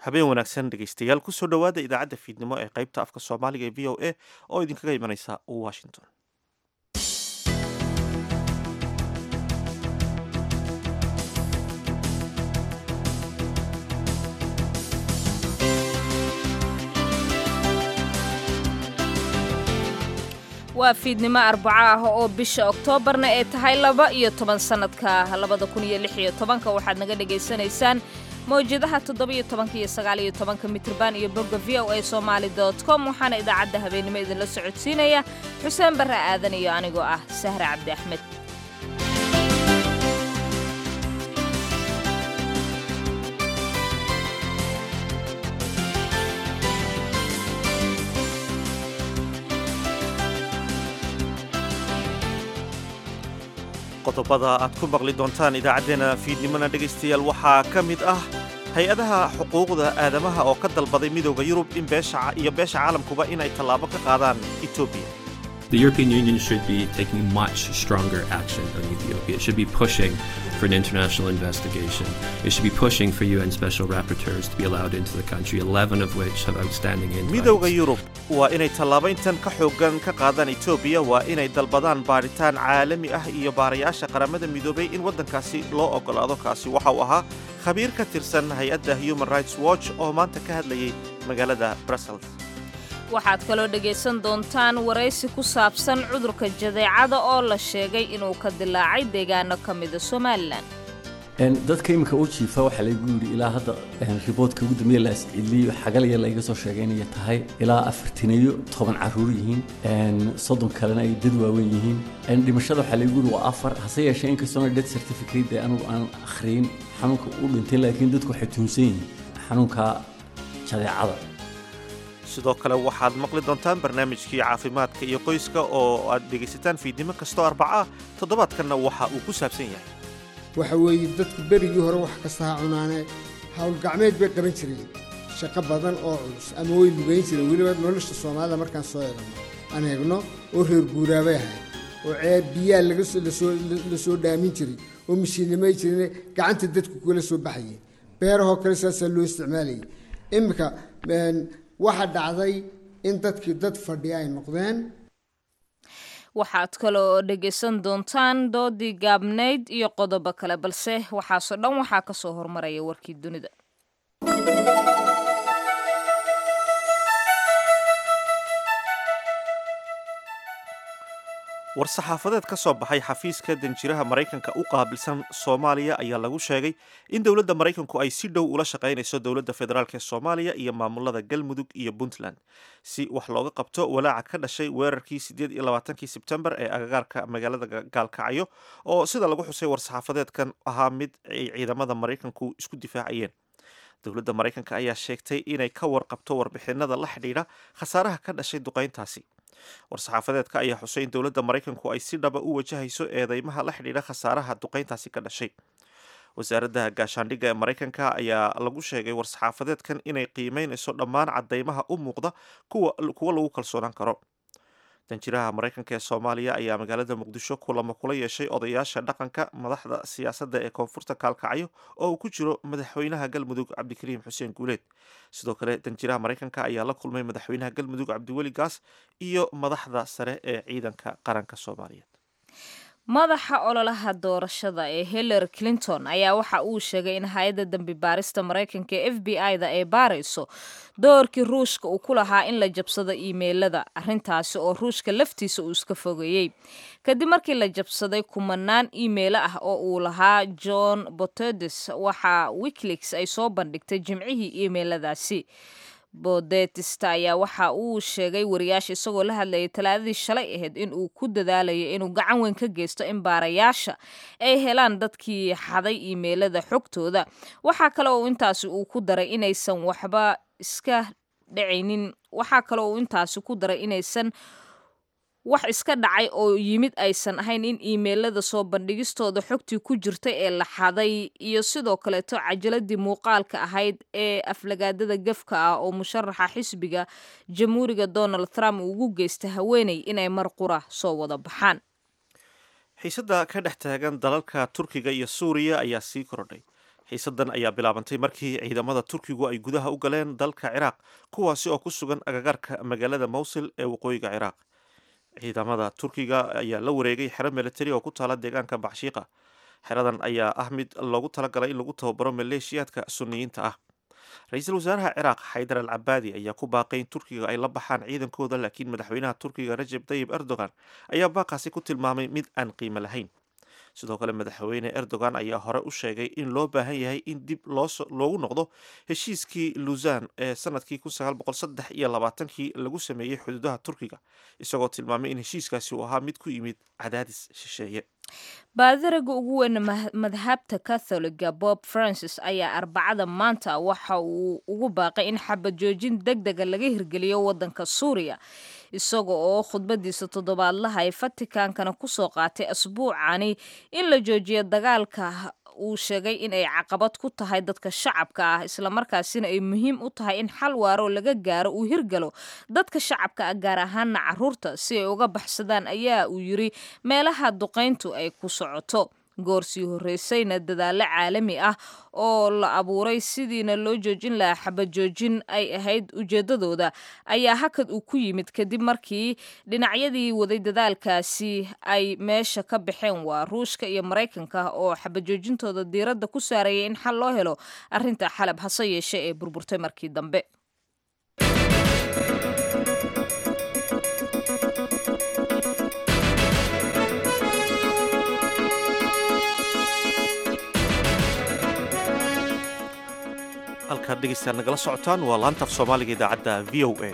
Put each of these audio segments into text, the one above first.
habeen wanaagsan dhegaystayaal kusoo dhowaada idaacadda fiidnimo ee qaybta afka soomaaliga ee v o a oo idinkaga imanaysa washington waa fiidnimo arbaco ah oo bisha oktoobarna ee tahay laba iyo toban sannadka labada kun iyo lix iyo tobanka waxaad naga dhagaysanaysaan mawjadaha toddoba-iyo tobanka iyo sagaaliyo tobanka mitrban iyo bogga v o a somaali dot com waxaana idaacadda habeenimo idinla socodsiinaya xuseen barre aadan iyo anigoo ah sahre cabdi axmed qodobada aad ku maqli doontaan idaacaddeenna fiidnimona dhegaystayaal waxaa ka mid ah hay-adaha xuquuqda aadamaha oo ka dalbaday midooda yurub in beesha iyo beesha caalamkuba inay tallaabo ka qaadaan etoobiya The European Union should be taking much stronger action on Ethiopia. It should be pushing for an international investigation. It should be pushing for UN special rapporteurs to be allowed into the country, 11 of which have outstanding midowda indictments. yurub waa inay tallaabayntan ka xooggan ka qaadaan etoobiya waa inay dalbadaan baadhitaan caalami ah iyo baarayaasha qaramada midoobay in waddankaasi loo oggolaado kaasi waxa uu ahaa khabiir ka tirsan hay-adda human rights watch oo maanta ka hadlayay magaalada brussels waxaad kaloo dhegaysan doontaan waraysi ku saabsan cudurka jadeecada oo la sheegay inuu ka dilaacay deegaano ka mida somalilan dadka iminka u jiifa waxaa laygu yidhi ilaa hadda riboodka ugu dambeeya la isciliyo xagalaya layga soo sheegay inay tahay ilaa afartaniyo toban caruur yihiin soddon kalena ay dad waaweyn yihiin dhimashada waxaa laygu yidhi waa afar hase yeeshee inkastoona death certificate ee anigu aan akhriyin xanuunka u dhintay laakiin dadku waxay tuhunsan yihiin xanuunka jadeecada sidoo kale waxaad maqli doontaan barnaamijkii caafimaadka iyo qoyska oo aad dhegaysataan fiidnimo kastoo arbaca ah toddobaadkanna waxa uu ku saabsan yahay waxa weeye dadku berigii hore wax kasta ha cunaane howlgacmeed bay qaban jireen shaqo badan oo culus ama way lugayn jireen weliba nolosha soomaalida markaan soo eegno aan eegno oo reer guuraabay ahayd oo ceeb biyaa la soo dhaamin jiray oo mishiinimay jireen gacanta dadku kula soo baxayeen beerahoo kale saasaa loo isticmaalayay iminka waxaa dhacday in dadkii dad fadhiya ay noqdeen waxaad kaloo dhegaysan doontaan doodii gaabnayd iyo qodobo kale balse waxaasoo dhan waxaa ka soo hormaraya warkii dunida war-saxaafadeed ka soo baxay xafiiska danjiraha maraykanka u qaabilsan soomaaliya ayaa lagu sheegay in dowladda maraykanku ay si dhow ula shaqaynayso dowladda federaalk ee soomaaliya iyo maamulada galmudug iyo puntland si wax looga qabto walaaca ka dhashay weerarkii siddeed iyo labaatankii sebtembar ee agagaarka magaalada gaalkacyo oo sida lagu xusay war-saxaafadeedkan ahaa mid ay ciidamada maraykanku isku difaacayeen dowladda maraykanka ayaa sheegtay inay ka warqabto warbixinada la xidhiidha khasaaraha ka dhashay duqayntaasi war-saxaafadeedka ayaa xusay in dowladda maraykanku ay si dhaba u wajahayso eedeymaha la xidhiidha khasaaraha duqayntaasi ka dhashay wasaaradda gaashaandhigga ee maraykanka ayaa lagu sheegay war-saxaafadeedkan inay qiimeynayso dhammaan caddeymaha u muuqda kuwa lagu kalsoonaan karo danjiraha maraykanka ee soomaaliya ayaa magaalada muqdisho kulamo kula yeeshay odayaasha dhaqanka madaxda siyaasadda ee koonfurta kaalkacyo oo uu ku jiro madaxweynaha galmudug cabdikariim xuseen guuleed sidoo kale danjiraha maraykanka ayaa la kulmay madaxweynaha galmudug cabdiweli gaas iyo madaxda sare ee ciidanka qaranka soomaaliyeed madaxa ololaha doorashada ee hillary clinton ayaa waxa uu sheegay in hay-adda dembi baarista maraykanka ee f b i-da ay baarayso doorkii ruushka uu ku lahaa in la jabsado iimeylada arrintaasi oo ruushka laftiisa uu iska fogeeyey kadib markii la jabsaday kumanaan iimeilo ah oo uu lahaa john botedes waxa wikileaks ay soo bandhigtay jimcihii iimeyladaasi bodetista ayaa waxa uu sheegay wariyaasha isagoo la hadlayay talaadadii shalay ahayd in uu ku dadaalayo inuu gacan weyn ka geysto in baarayaasha ay helaan dadkii xaday iimeylada xogtooda waxaa kale oo intaasi uu ku daray inaysan waxba iska dhacaynin waxaa kale oo intaasi ku daray inaysan wax iska dhacay oo yimid aysan ahayn in iimeylada soo bandhigistooda xogtii ku jirtay ee la xaday iyo sidoo kaleeto cajaladii muuqaalka ahayd ee aflagaadada gefka ah oo musharaxa xisbiga jamhuuriga donald trump uu ugu geystay haweeney inay mar qura soo wada baxaan xiisadda ka dhex taagan dalalka turkiga iyo suuriya ayaa sii kordhay xiisadan ayaa bilaabantay markii ciidamada turkigu ay gudaha u galeen dalka ciraaq kuwaasi oo ku sugan agagaarka magaalada mowsil ee waqooyiga ciraaq ciidamada turkiga ayaa la wareegay xero militari oo ku taala deegaanka bacshiiqa xeradan ayaa ah mid loogu talagalay in lagu tababaro maleeshiyaadka suniyiinta ah ra-iisul wasaaraha ciraaq xaydar al cabaadi ayaa ku baaqay in turkiga ay la baxaan ciidankooda laakiin madaxweynaha turkiga rajeb tayib erdogan ayaa baaqaasi ku tilmaamay mid aan qiimo lahayn sidoo kale madaxweyne erdogan ayaa hore u sheegay in loo baahan yahay in dib loogu noqdo heshiiskii luzan ee sanadkii iyo labaatankii lagu sameeyey xuduudaha turkiga isagoo tilmaamay in heshiiskaasi uu ahaa mid ku yimid cadaadis shisheeye baadaraga ugu weyn madhabta catholiga bob francis ayaa arbacada maanta waxa uu ugu baaqay in xabad joojin deg dega laga hirgeliyo wadanka suuriya isaga oo khudbadiisa toddobaadlaha ee fatikaankana kusoo qaatay asbuucani in la joojiyo dagaalka uu sheegay in ay caqabad ku tahay dadka shacabka ah islamarkaasina ay muhiim u tahay in xal waaro laga gaaro uu hirgalo dadka shacabka ah gaar ahaana caruurta si ay uga baxsadaan ayaa uu yiri meelaha duqayntu ay ku socoto goorsii horreysayna dadaallo caalami ah oo la abuuray sidiina loo joojin lahaa xabad joojin ay ahayd ujeedadooda ayaa hakad uu ku yimid kadib markii dhinacyadii waday dadaalkaasi ay meesha ka baxeen waa ruushka iyo maraykanka oo xabad joojintooda diiradda ku saarayay in xal loo helo arrinta xalab hase yeeshe ee burburtay markii dambe halkaad dhegeystaad nagala socotaan waa laanta af soomaaliga idaacadda v o a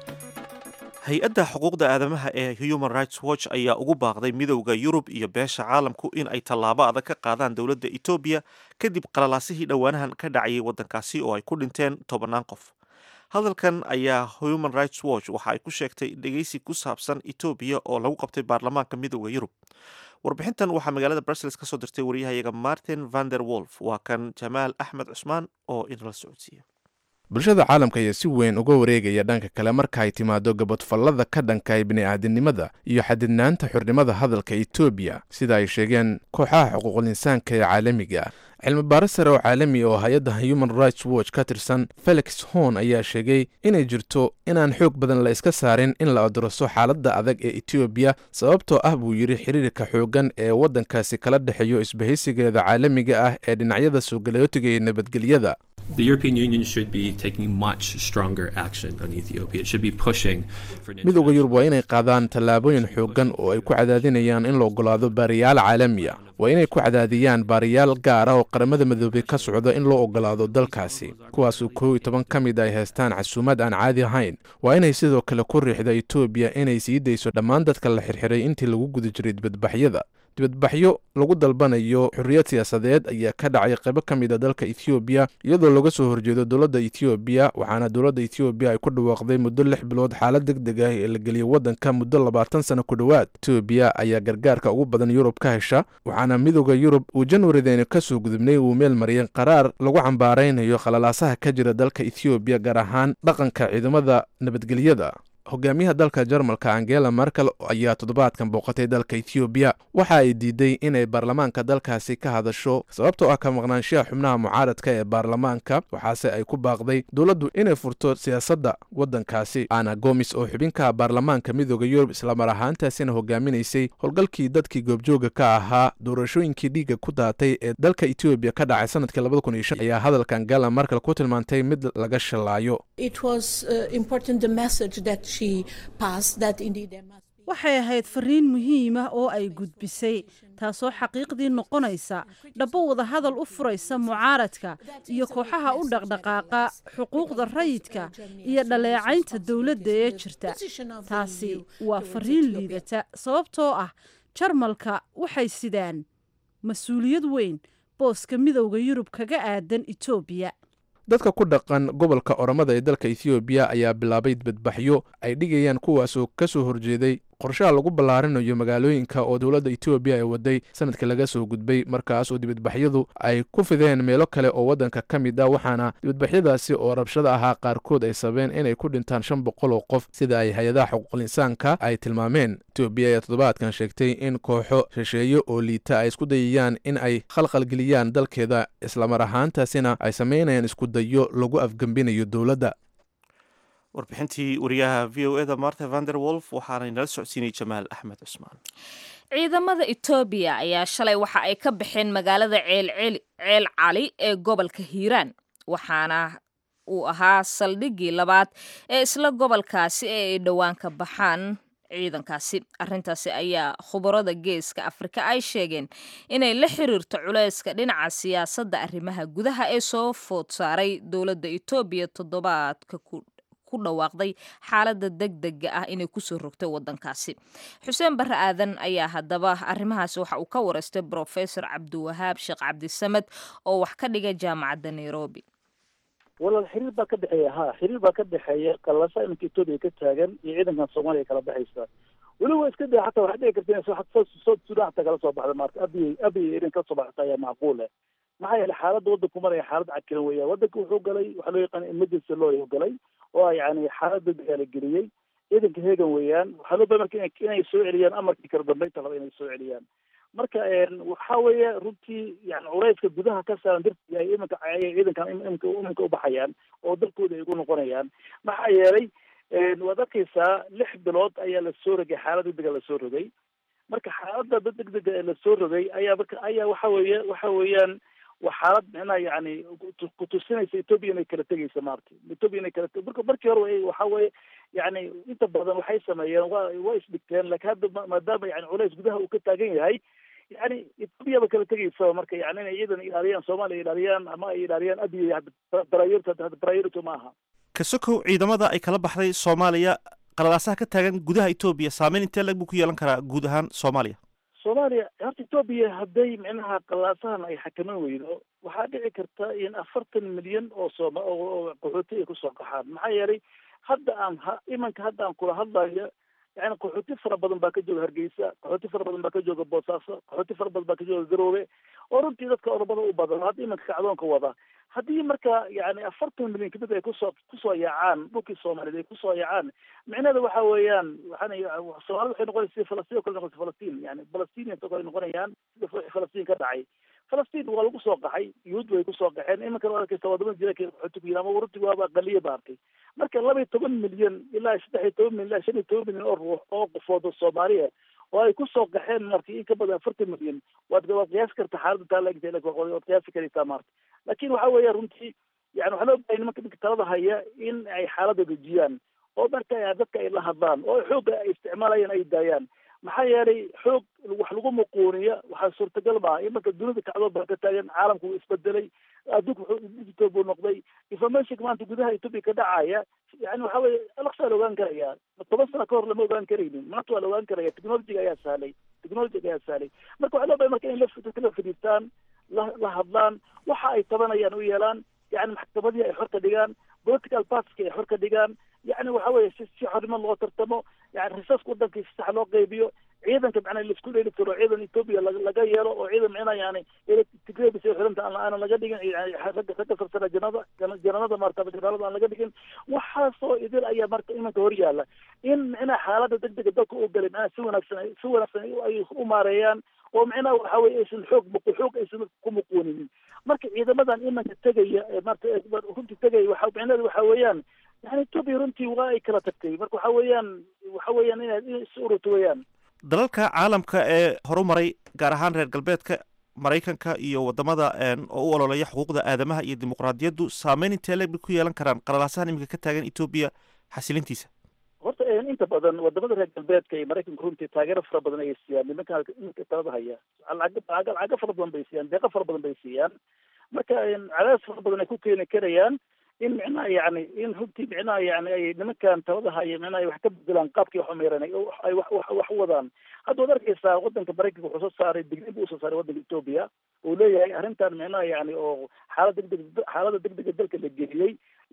hay-adda xuquuqda aadamaha ee human rights watch ayaa ugu baaqday midowda yurub iyo beesha caalamku in ay tallaabo adag ka qaadaan dowladda etoobiya kadib qalalaasihii dhowaanahan ka dhacayay waddankaasi oo ay ku dhinteen tobannaan qof hadalkan ayaa human rights watch waxa ay ku sheegtay dhegeysi ku saabsan etoobiya oo lagu qabtay baarlamaanka midowda yurub warbixintan waxaa magaalada brussels ka soo dirtay waryahayaga martin vander wolf waa kan jamaal axmed cusmaan oo inala socodsiiya bulshada caalamka ayaa si weyn uga wareegaya dhanka kale marka ay timaado gabadfallada ka dhanka bini'aadinimada iyo xadidnaanta xurnimada hadalka etoobiya sida ay sheegeen kooxaha xuquuqul insaanka ee caalamiga cilmi baaris sare oo caalami oo hay-adda human rights watch ka tirsan felix horn ayaa sheegay inay jirto inaan xoog badan la iska saarin in la aduraso xaaladda adag ee etoobiya sababtoo ah buu yidhi xiriirka xooggan ee waddankaasi kala dhexeeyo isbahaysigeeda caalamiga ah ee dhinacyada soogalootiga iyo nabadgelyada The European Union should be taking much stronger action on Ethiopia. It should be pushing for an midowda yurub waa inay qaadaan tallaabooyin xooggan oo ay ku cadaadinayaan in la ogolaado baariyaal caalami ah waa inay ku cadaadiyaan baariyaal gaar ah oo qaramada midoobay ka socda in loo ogolaado dalkaasi kuwaasoo kow iyo toban ka mid ay haystaan casuumad aan caadi ahayn waa inay sidoo kale ku riixda etoobiya inay sii dayso dhammaan dadka la xirxiray intii lagu guda jiray dibadbaxyada dibadbaxyo lagu dalbanayo xorriyad siyaasadeed ayaa ka dhacay qaybo ka mid a dalka ethoobiya iyadoo laga soo horjeedo dowladda ethoobiya waxaana dowladda ethoobiya ay ku dhawaaqday muddo lix bilood xaalad deg deg ah ee la geliyay waddanka muddo labaatan sano ku dhowaad etoobiya ayaa gargaarka ugu badan yurub ka hesha waxaana midowda yurub uu janwarideeni ka soo gudubnay uu meel mariyay qaraar lagu cambaaraynayo khalalaasaha ka jira dalka ethoobiya gaar ahaan dhaqanka ciidamada nabadgelyada hogaamiyaha dalka jarmalka angela merkel ayaa toddobaadkan booqatay dalka ethoobiya waxa ay diiday inay baarlamaanka dalkaasi ka hadasho sababtoo ah ka maqnaanshaha xubnaha mucaaradka ee baarlamaanka waxaase ay ku baaqday dowladdu inay furto siyaasadda waddankaasi ana gomis oo xubinka baarlamaanka midooda yurub islamar ahaantaasina hogaaminaysay howlgalkii dadkii goobjooga ka ahaa doorashooyinkii dhiigga ku daatay ee dalka etoobiya ka dhacay sanadkii labada kun iyo shan ayaa hadalka angela merkel ku tilmaantay mid laga shallaayo waxay ahayd fariin muhiim ah oo ay gudbisay taasoo xaqiiqdii noqonaysa dhabbo wadahadal u furaysa mucaaradka iyo kooxaha u dhaqdhaqaaqa xuquuqda rayidka iyo dhaleecaynta dowladda ee jirta taasi waa fariin liidata sababtoo ah jarmalka waxay sidaan mas-uuliyad weyn booska midowda yurub kaga aadan etoobiya dadka ku dhaqan gobolka oromada ee dalka ethoobiya ayaa bilaabay dibadbaxyo ay dhigayaan kuwaasoo ka soo horjeeday qorshaha lagu ballaarinayo magaalooyinka oo dowladda etoobiya ay waday sanadka laga soo gudbay markaas oo dibadbaxyadu ay ku fideen meelo kale oo waddanka ka mid ah waxaana dibadbaxyadaasi oo rabshada ahaa qaarkood ay sabeen inay ku dhintaan shan boqol oo qof sida ay hay-adaha xuquuqul insaanka ay tilmaameen etoobiya ayaa toddobaadkan sheegtay in kooxo shisheeye oo liita ay isku dayayaan in ay khalkhalgeliyaan dalkeeda islamar ahaantaasina ay samaynayaan isku dayo lagu afgembinayo dowladda warbixintii wariyaha v o eda marta vander wolf waxaanay nala socodsiinay jamaal axmed cusmaan ciidamada etoobiya ayaa shalay waxa ay ka baxeen magaalada ceel cali ee gobolka hiiraan waxaana uu ahaa saldhiggii labaad ee isla gobolkaasi ee ay dhowaan ka baxaan ciidankaasi arrintaasi ayaa khubarada geeska afrika ay sheegeen inay la xiriirto culayska dhinaca siyaasadda arrimaha gudaha ee soo food saaray dowladda etoobiya toddobaadka ku ku dhawaaqday xaaladda degdega ah inay kusoo rogtay waddankaasi xuseen barre aadan ayaa haddaba arrimahaasi waxa uu ka wareystay brofesor cabdiwahaab sheekh cabdisamed oo wax ka dhiga jaamacadda nairobi walaal xiriir baa ka dhexeeya ha xiriir baa ka dhexeeya qalasa iminka etoobiya ka taagan iyo ciidankan soomaaliya kala baxaysa weliba iska da xataa waxay dhici karta in south sudan xataa kala soo baxda maarta abiy abiy irin kala soo baxata ayaa macquule maxaa yeelay xaaladda waddanku maraya xaalad cakiran weya waddanka wuxuu galay waxaa loo yaqaana emergency law ayuu galay oo yani xaalad degdega la geliyey ciidanka hegan weeyaan waxaa loo baa marka inay soo celiyaan amarkii kala dambeynta laba inay soo celiyaan marka waxa weeye runtii yani culayska gudaha ka saaran dartii ay iminka ayay ciidankan iminka iminka ubaxayaan oo dalkooda ay ugu noqonayaan maxaa yeelay waad arkaysaa lix bilood ayaa lasoo rogay xaalad degdega lasoo rogay marka xaaladda degdega ee lasoo rogay ayaa marka ayaa waxa weeye waxa weeyaan waa xaalad micnaha yani kutusinaysa etoobiya inay kala tegaysa maarta etoobiya inay kala marka markii hore waxa weeye yani inta badan waxay sameeyeen wa waa isdhigteen laakiin hadda maadaama yani culays gudaha uu ka taagan yahay yani etoobiya ba kala tegaysa marka yani inay ciidan ilaaliyaan soomaaliya ilaaliyaan ama ay ilaaliyaan abiy priority priority ma aha kasokow ciidamada ay kala baxday soomaaliya qalalaasaha ka taagan gudaha etoobiya saameyn intee lag buu ku yeelan karaa guud ahaan soomaaliya soomaaliya horta etoobiya hadday micnaha qalaasahan ay xakaman weydo waxaa dhici karta in afartan milyan oo sooma oo qaxooti ay kusoo qaxaan maxaa yeelay hadda aan ha imanka hadda aan kula hadlayo yani qaxooti fara badan baa ka jooga hargeysa qaxooti fara badan baa ka jooga boosaaso qaxooti fara badan baa ka jooga garoobe oo runtii dadka oromada u badan hadda imanka kacdoonka wada haddii marka yani afartan milyan kamid ay kusoo kusoo yaacaan dhulkii soomaaliyeed ay kusoo yaacaan micnaheeda waxa weeyaan waxaan soomaalida waxay noqonaysa sida falastiin o kale noqonaysa falastiin yani falastinians oo kale noqonayaan sida falastiin ka dhacay falastiin waa lagu soo qaxay yuhuud bay kusoo qaxeen iminkan waa arkaysa wadamada jira qaxooti ku yiri ama runtii waaba aqaliya ba arkay marka laba iyo toban milyan ilaa saddex iyo toban milyan ilaa shan iyo toban milyan oo ruux oo qofood oo soomaaliya oo ay kusoo qaxeen marti in ka badan afartan milyan waad waad qiyaasi karta xaaladda taa laegta waad qiyaasi karaysaa maarta laakin waxa weeya runtii yani waxaa loo bahay nimanka ninka talada haya in ay xaaladda dejiyaan oo marka dadka ay la hadlaan oo xoogga ay isticmaalayaan ay daayaan maxaa yeelay xoog wax lagu muquuniya waxaa suurtagal maaha in marka dunida kacdood baa ka taagan caalamku wuu isbedelay adduunka wuxuu digital buu noqday informationka maanta gudaha etoobiya ka dhacaya yani waxa weye alaqsaa la ogaan karaya toban sano ka hor lama ogaan karaynin maanta waa la ogaan karaya technologiga ayaa sahlay technologiga ayaa sahlay marka waxaa loo bahay marka in dadka la fadhiistaan la la hadlaan waxa ay tabanayaan u yeelaan yani maxkamadii ay xor ka dhigaan political partyska ay xor ka dhigaan yani waxa weye si si xornimo loo tartamo yani risaska wadanka si sax loo qaybiyo ciidanka macnaa laisku dheeli tiro ciidan etoobiya laga yeelo oo ciidan micnaa yani tigrebis ay xiranta aanan laga dhigin ragga ragga sarsana janada jananada maarta janaalada aan laga dhigin waxaasoo idil ayaa marka imanka hor yaala in micnaha xaaladda degdega dalka u galay macnaha si wanaagsan si wanaagsan ay u maareeyaan oo micnaha waxa weye aysan xoog muqu xoog aysan ku muquuninin marka ciidamadan imanka tegaya marta runtii tegaya waxa micnaheedu waxa weeyaan yani etoobiya runtii waa ay kala tagtay marka waxa weeyaan waxa weeyaan inaad is ururto weeyaan dalalka caalamka ee horumaray gaar ahaan reer galbeedka maraykanka iyo wadamada oo u ololeeya xuquuqda aadamaha iyo dimuqraadiyaddu saameyn intee leeg bay ku yeelan karaan qalalaasahan iminka ka taagan etoobiya xasilintiisa horta inta badan wadamada reer galbeedka iyo maraykanka runtii taageero fara badan ayay siiyaan nimanka nimanka talada haya lacago fara badan bay siiyaan deeqo fara badan bay siiyaan marka cadaadis fara badan ay ku keeni karayaan in micnaha yani in runtii micnaha yani ay nimankan talada haya micnaha ay wax ka bedelaan qaabkii wax umeeran ay wax wax wax u wadaan hadda waad arkaysaa wadanka maraykanka wuxuu soo saaray digniin buu usoo saaray wadanka etoobiya uu leeyahay arrintan micnaha yani oo xaalad degdeg xaalada degdega dalka la geliyey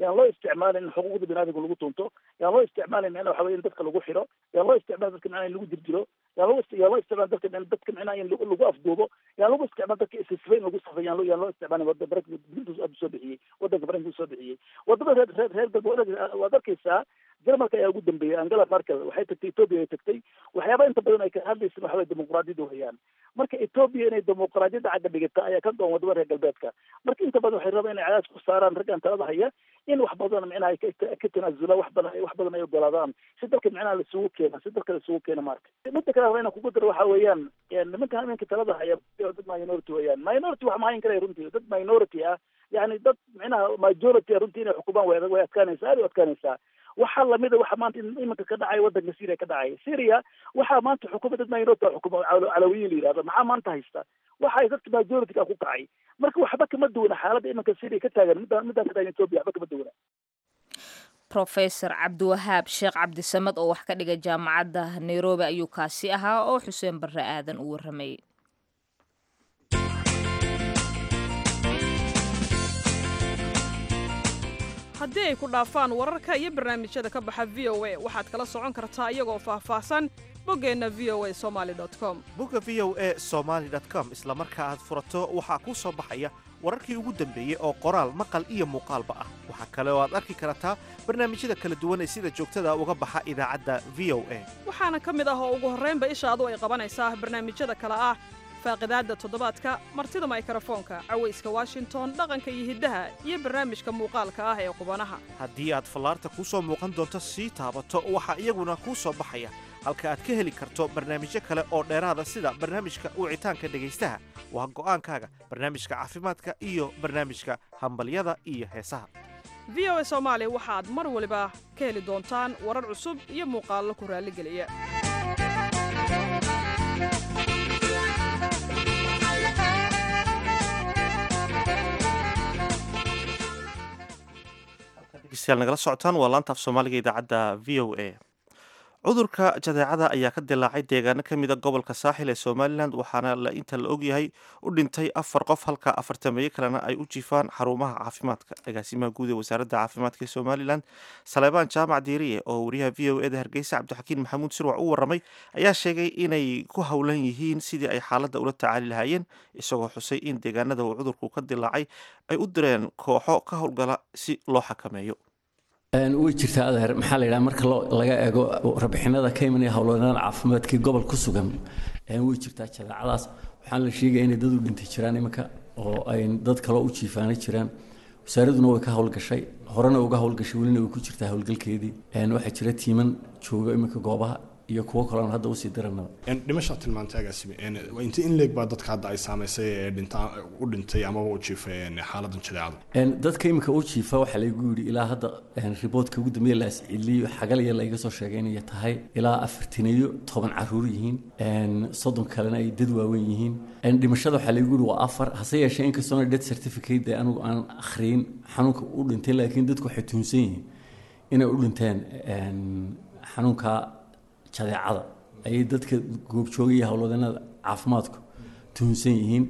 yaan loo isticmaalin in xuquuqda biniadamka lagu tunto yaan loo isticmaalin micnaha waxa weye in dadka lagu xiro yaan loo isticmaalin dadka micnaha in lagu jirjiro yaan loo yaan loo isticmaalin dadka dadka micnaha in lagu afduubo yaan lagu isticmaal dadka isisfa in lagu safay yaan loo yaan loo isticmaalin wada baranka soo bixiyey wadanka baranka soo bixiyey wadamada reer reer reer galbeed waad arkaysaa jarmalka ayaa ugu dambeeyey angela merkel waxay tagtay ethoopia ay tagtay waxyaaba inta badan ay ka hadlaysa waxa weye dimuqraadiyadda weyaan marka ethoopia inay dimuqraadiyadda cagga dhigata ayaa ka goon wadamada reer galbeedka marka inta badan waxay rabaan inay cadaas ku saaraan raggan talada haya in wax badan micnaha ka tanaasulaan wax badan wax badan ay ogolaadaan si dalka micnaha laisugu keena si dalka laisugu keena marka midda kale inaan kugu daro waxa weeyaan nimanka iminka talada haya dad minority weeyaan minority wax mahayn karaya runtii dad minority ah yani dad micnaha majority runtii inay xukumaan way way adkaanaysaa aad u adkaanaysaa waxaa lamida waxa maanta iminka ka dhacay wadanka syria ka dhacay syria waxaa maanta xukuma dad minority xukuma calawiyin la yihahdo maxaa maanta haysta waxay dadka majority ka ku kacay marka waxba kama duwana xaaladda iminka syria ka taagan midaan midaan ka taagan ethiopia waxba kama duwana professor cabdiwahaab sheekh cabdisamed oo wax ka dhiga jaamacadda nairobi ayuu kaasi ahaa oo xuseen barre aadan u warramayay haddii ay ku dhaafaan wararka iyo barnaamijyada ka baxa v o a waxaad kala socon kartaa iyagoo faahfaahsan boggeenna v o a somaali com bogga v o e somaali com isla marka aad furato waxaa kuu soo baxaya wararkii ugu dambeeyey oo qoraal maqal iyo muuqaalba ah waxaa kale oo aad arki kartaa barnaamijyada kala duwan ee sida joogtada uga baxa idaacadda v o a waxaana ka mid ah oo ugu horraynba ishaadu ay qabanaysaa barnaamijyada kale ah faaqidaadda toddobaadka martida maykarafoonka cawayska washington dhaqanka iyo hiddaha iyo barnaamijka muuqaalka ah ee qubanaha haddii aad fallaarta kuu soo muuqan doonto sii taabato waxaa iyaguna kuu soo baxaya halka aad ka heli karto barnaamijyo kale oo dheeraada sida barnaamijka wicitaanka dhegaystaha waa go'aankaaga barnaamijka caafimaadka iyo barnaamijka hambalyada iyo heesaha v o a soomaali waxaad mar waliba ka heli doontaan warar cusub iyo muuqaallo ku raalligeliya degeystayaal nagala socotaan waa laanta af soomaaliga idaacadda v o a cudurka jadeecada ayaa ka dilaacay deegaano ka mida gobolka saaxil ee somalilan waxaana la inta la ogyahay u dhintay afar qof halka afartameeye kalena ay u jiifaan xarumaha caafimaadka agaasimaha guud ee wasaaradda caafimaadka ee somalilan saleebaan jaamac diiriye oo wariyaha v o eda hargeysa cabdixakiin maxamuud sirwac u waramay ayaa sheegay inay ku howlan yihiin sidii ay xaaladda ula tacaali lahaayeen isagoo xusay in deegaanada uu cudurku ka dilaacay ay u direen kooxo ka howlgala si loo xakameeyo way jirtaa adeer maxaa la yidhaha marka laga eego rabixinada ka imanaya howlwadeennada caafimaadkii gobol ku sugan way jirtaa jadeecadaas waxaan la sheegaya inay dad u dhintay jiraan iminka oo ay dad kaloo u jiifaana jiraan wasaaraduna way ka howlgashay horena uga howlgashay welina way ku jirtaa howlgalkeedii waxaa jira tiiman jooga iminka goobaha iyo kuwo kaloon hadda usii diranaba dhimashaa tilmaantay agaasime inta in leeg baa dadka hadda ay saamaysay ee dhinta u dhintay amaba u jiifay xaaladan jadeecada dadka iminka u jiifa waxaa laygu yidhi ilaa hadda riboodka ugu dambeeya la asciliyo xagalya layga soo sheegay inay tahay ilaa afartaniyo toban caruur yihiin soddon kalena ay dad waaweyn yihiin dhimashada waxaa laygu yidhi waa afar hase yeeshee inkastoona death certificate dee anigu aan akhriyin xanuunka u dhintay laakiin dadku waxay tuhunsan yihiin inay u dhinteen xanuunka jadeecada ayay dadka goobjooga iyo howlwadeennada caafimaadku tuhunsan yihiin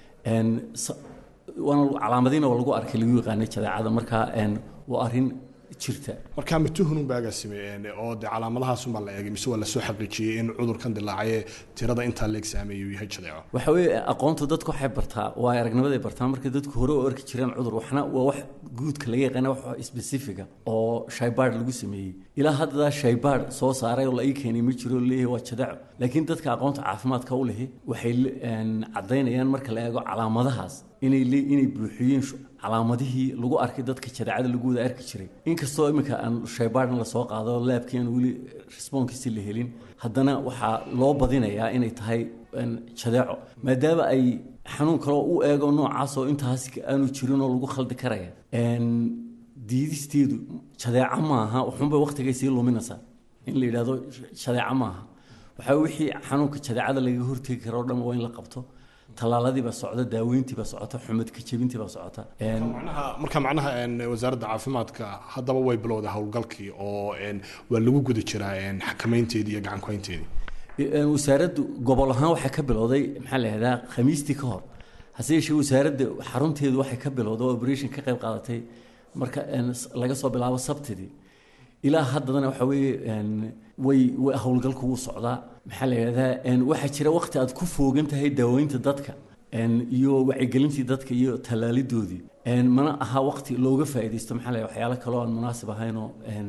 waana calaamadiina oo lagu arkay lagu yaqaanay jadeecada markaa waa arrin jirta markaa ma tuhunun baa agaasime oo dee calaamadahaasumbaa la eegay mise waa lasoo xaqiijiyey in cudurkan dilaacay tirada intaa la exaameeyo yahay jadeeco waxa weeye aqoonta dadku waxay bartaa waa aragnimaday bartaa marka dadku hore u arki jireen cudur waxna waa wax guudka laga yaqaana wax specifica oo shaybaad lagu sameeyey ilaa hadda shaybaad soo saaray oo la ii keenay ma jiro leeyahay waa jadeeco laakiin dadka aqoonta caafimaadka u lehi waxay caddaynayaan marka la eego calaamadahaas inay inay buuxiyeen calaamadihii lagu arkay dadka jadeecada lagu wada arki jiray inkastoo iminka aan shaybaadna lasoo qaado laabkii aan weli responkiisi la helin haddana waxaa loo badinayaa inay tahay jadeeco maadaama ay xanuun kaloo u eego noocaas oo intaas aanu jirin oo lagu khaldi karaya diidisteedu jadeeco maaha waxunbay waqtigay sii luminaysaa in la yidhahdo jadeeco maaha waxaa wixii xanuunka jadeecada lagaga hortegi karo o dhan waa in la qabto tallaaladiibaa socda daaweyntiibaa socota xumadka jebintiibaa socota marka macnaha wasaaradda caafimaadka haddaba way bilowday howlgalkii oo waa lagu guda jiraa xakameynteedii iyo gacankuhaynteedii wasaaraddu gobol ahaan waxay ka bilowday maxaa la yihahdaa khamiistii ka hor hase yeeshee wasaaradda xarunteedu waxay ka bilowday oo operation ka qayb qaadatay marka laga soo bilaabo sabtidii ilaa haddana waxa weeye way way howlgalku wuu socdaa maxaa la yidhahdaa waxaa jira waqti aad ku foogan tahay daaweynta dadka iyo wacyigelintii dadka iyo tallaalidoodii mana aha waqti looga faa'iidaysto maxaa la waxyaalo kaloo aan munaasib ahaynoo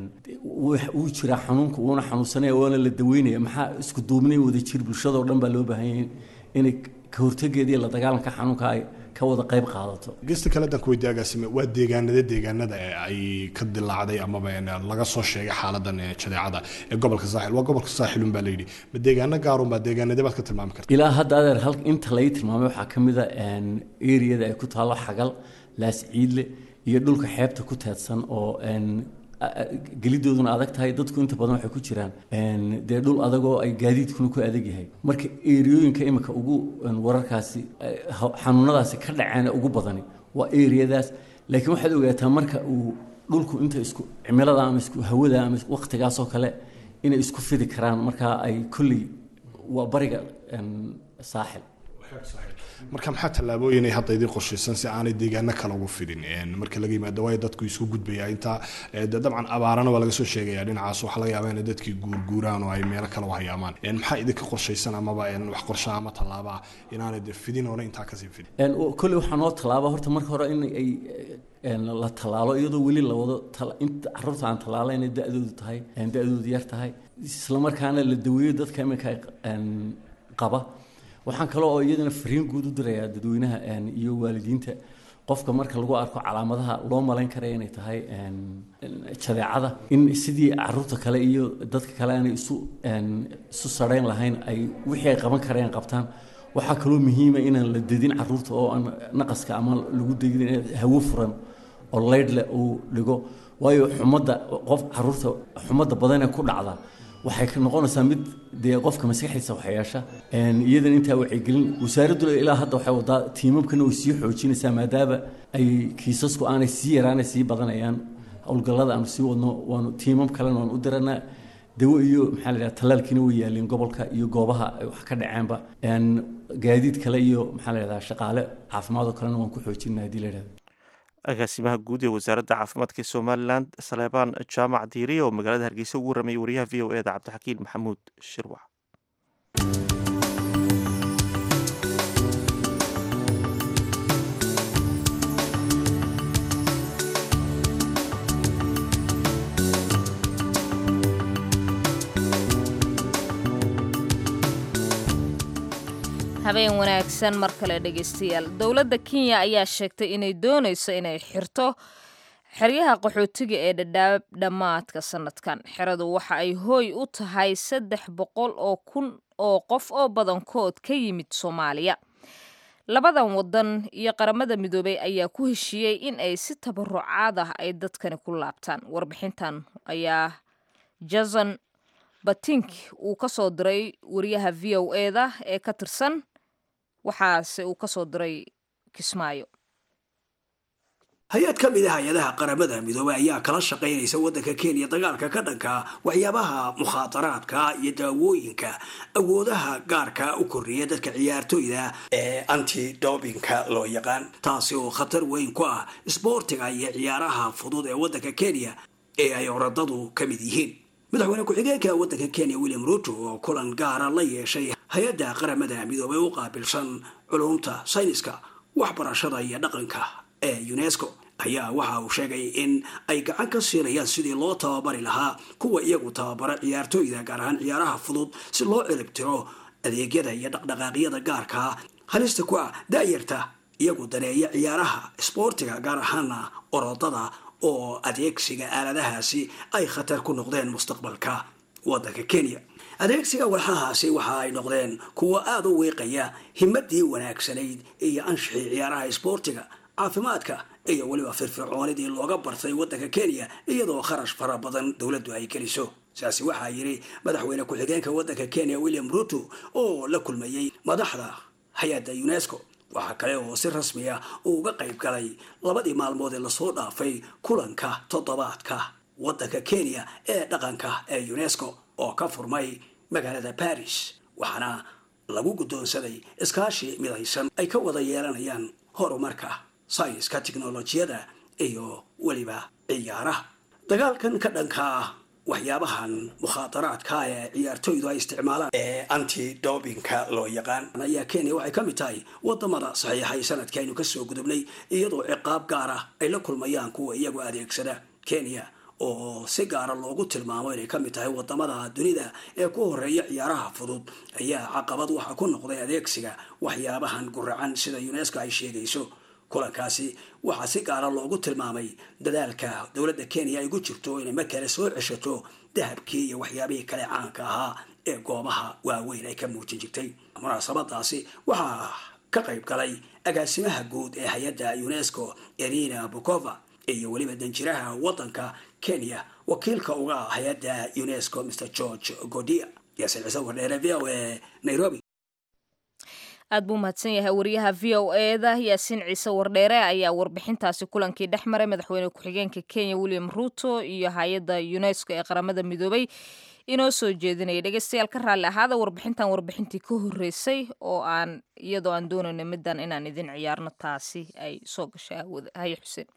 wuu jiraa xanuunka uuna xanuunsanaya waana la daweynaya maxaa isku duubnay wada jir bulshadoo dhan baa loo baahan yahay inay ka hortageeda iyo la dagaalanka xanuunka ay ka wada qayb qaadato gesta kale dan kuweydi agaasime waa deegaanada deegaanada ee ay ka dilaacday amaba laga soo sheegay xaaladan jadeecada ee gobolka saaxil waa gobolka saaxilun baa layidhi ma deegaano gaarun baa deegaanadee baad ka tilmaami karta ilaa hadda adeer hal inta lay tilmaamay waxaa ka mid a eriyada ay ku taalo xagal laas ciidle iyo dhulka xeebta ku teedsan oo gelidooduna adag tahay dadku inta badan waxay ku jiraan dee dhul adagoo ay gaadiidkuna ku adag yahay marka eriyooyinka imika ugu wararkaasi xanuunadaasi ka dhaceen ugu badani waa eriyadaas laakiin waxaad ogaataa marka uu dhulku inta isku cimilada ama isku hawada ama waqtigaasoo kale inay isku fidi karaan marka ay kolley waa bariga saaxil marka maxaa tallaabooyin ay hadda idiin qorshaysan si aanay deegaano kale ugu fidin marka laga yimaado waayo dadku isku gudbaya intaa dabcan abaarana waa laga soo sheegaya dhinacaas waxaa laga yaabaa inay dadkii guurguuraan oo ay meelo kale u hayaamaan maxaa idinka qorshaysan amaba wax qorshaha ama tallaabaa inaanay de fidin oona intaa kasii fidin kolley waxaa noo tallaaba horta marka hore in ay la tallaalo iyadoo weli la wado caruurta aan tallaala inay da-doodu tahay da-doodu yar tahay islamarkaana la daweeyo dadka iminka qaba waxaan kale oo iyadana fariin guud u dirayaa dadweynaha iyo waalidiinta qofka marka lagu arko calaamadaha loo malayn karaya inay tahay jadeecada in sidii caruurta kale iyo dadka kale aanay isu isu sarhayn lahayn ay wixii ay qaban karayaan qabtaan waxaa kaloo muhiima inaan la dedin caruurta oo aan naqaska ama lagu degin hawo furan oo leydhle uu dhigo waayo xumadda qof caruurta xumadda badanee ku dhacda waxay noqonaysaa mid dee qofka maskaxdiisa waxyeesha iyadan intaa wacyigelin wasaaraddu ilaa hadda waxay wadaa tiimamkana way sii xoojinaysaa maadaama ay kiisasku aanay sii yaraanay sii badanayaan howlgallada aanu sii wadno waanu tiimam kalena waan u diranaa dawo iyo maxaa la yidhaha tallaalkiina way yaaleen gobolka iyo goobaha ay wax ka dhaceenba gaadiid kale iyo maxaa la yidhaha shaqaale caafimaad oo kalena waan ku xoojinaa haddii la yidhahdo agaasimaha guud ee wasaaradda caafimaadka ee somalilan saleebaan jaamac diiriye oo magaalada hargeysa ugu warramayay wariyaha v o e da cabdixakiin maxamuud shirwax habeen wanaagsan mar kale dhegaystayaal dowladda kenya ayaa sheegtay inay doonayso inay xirto xeryaha qaxootiga ee dhadhaab dhammaadka sanadkan xeradu waxa ay hooy u tahay saddex boqol oo kun oo qof oo badankood ka yimid soomaaliya labadan wadan iyo qaramada midoobey ayaa ku heshiiyey in ay si tabarucaad ah ay dadkani ku laabtaan warbixintan ayaa jason batink uu ka soo diray wariyaha v o e da ee ka tirsan waxaase uu ka soo diray kismaayo hay-ad ka mid a hay-adaha qaramada midoobey ayaa kala shaqaynaysa waddanka kenya dagaalka ka dhanka waxyaabaha mukhaadaraadka iyo daawooyinka awoodaha gaarka u kordhiya dadka ciyaartoyda ee anti dobinka loo yaqaan taasi oo khatar weyn ku ah isboortiga iyo ciyaaraha fudud ee waddanka kenya ee ay oradadu ka mid yihiin madaxweyne ku-xigeenka waddanka kenya william ruto oo kulan gaara la yeeshay hay-adda qaramada midoobey u qaabilsan culumta sayniska waxbarashada iyo dhaqanka ee unesco ayaa waxa uu sheegay in ay gacan ka siinayaan sidii loo tababari lahaa kuwa iyagu tababara ciyaartooyda gaar ahaan ciyaaraha fudud si loo ciribtiro adeegyada iyo dhaqdhaqaaqyada gaarkaa halista ku ah daayarta iyagu daneeya ciyaaraha isboortiga gaar ahaana orodada oo adeegsiga aaladahaasi ay khatar ku noqdeen mustaqbalka waddanka kenya adeegsiga walxahaasi waxa ay noqdeen kuwo aada u wiiqaya himadii wanaagsanayd iyo anshixii ciyaaraha isboortiga caafimaadka iyo weliba firfircoonidii looga bartay waddanka kenya iyadoo kharash fara badan dowladdu ay geliso saasi waxaa yidhi madaxweyne ku-xigeenka waddanka kenya william ruto oo la kulmayey madaxda hay-adda unesco waxaa kale oo si rasmi ah uu uga qayb galay labadii maalmood ee lasoo dhaafay kulanka toddobaadka waddanka kenya ee dhaqanka ee unesco oo ka furmay magaalada baris waxaana lagu guddoonsaday iskaashi midaysan ay ka wada yeelanayaan horumarka sayniska tiknolojiyada iyo weliba ciyaaraha dagaalkan ka dhanka ah waxyaabahan mukhaadaraadka ee ciyaartoydu ay isticmaalaan ee anti dobinka loo yaqaan ayaa kenya waxay ka mid tahay wadamada saxiixay sanadkii aynu kasoo gudubnay iyadoo ciqaab gaar ah ay la kulmayaan kuwa iyagu adeegsada kenya oo si gaara loogu tilmaamo inay ka mid tahay wadamada dunida ee ku horeeya ciyaaraha fudud ayaa caqabad waxa ku noqday adeegsiga waxyaabahan guracan sida unesco ay sheegayso kulankaasi waxaa si gaara loogu tilmaamay dadaalka dowladda kenya ay gu jirto inay mar kale soo ceshato dahabkii iyo waxyaabihii kale caanka ahaa ee goobaha waaweyn ay ka muujin jirtay munaasabadaasi waxaa ka qayb galay agaasimaha guud ee hay-adda unesco erina bukova iyo weliba danjiraha waddanka kenya wakiilka uga ah hay-adda unesco mr george godia yaasin ciise wardheere v o e nairobi aad buu mahadsan yahay wariyaha v o eda yaasiin ciise wardheere ayaa warbixintaasi kulankii dhex maray madaxweyne ku-xigeenka kenya william ruto iyo hay-adda unesco ee qaramada midoobay inoo soo jeedinaya dhegeystayaal ka raalli ahaada warbixintan warbixintii ka horreysay oo aan iyadoo aan doonayno middan inaan idin ciyaarno taasi ay soo gashay aawada haye xuseen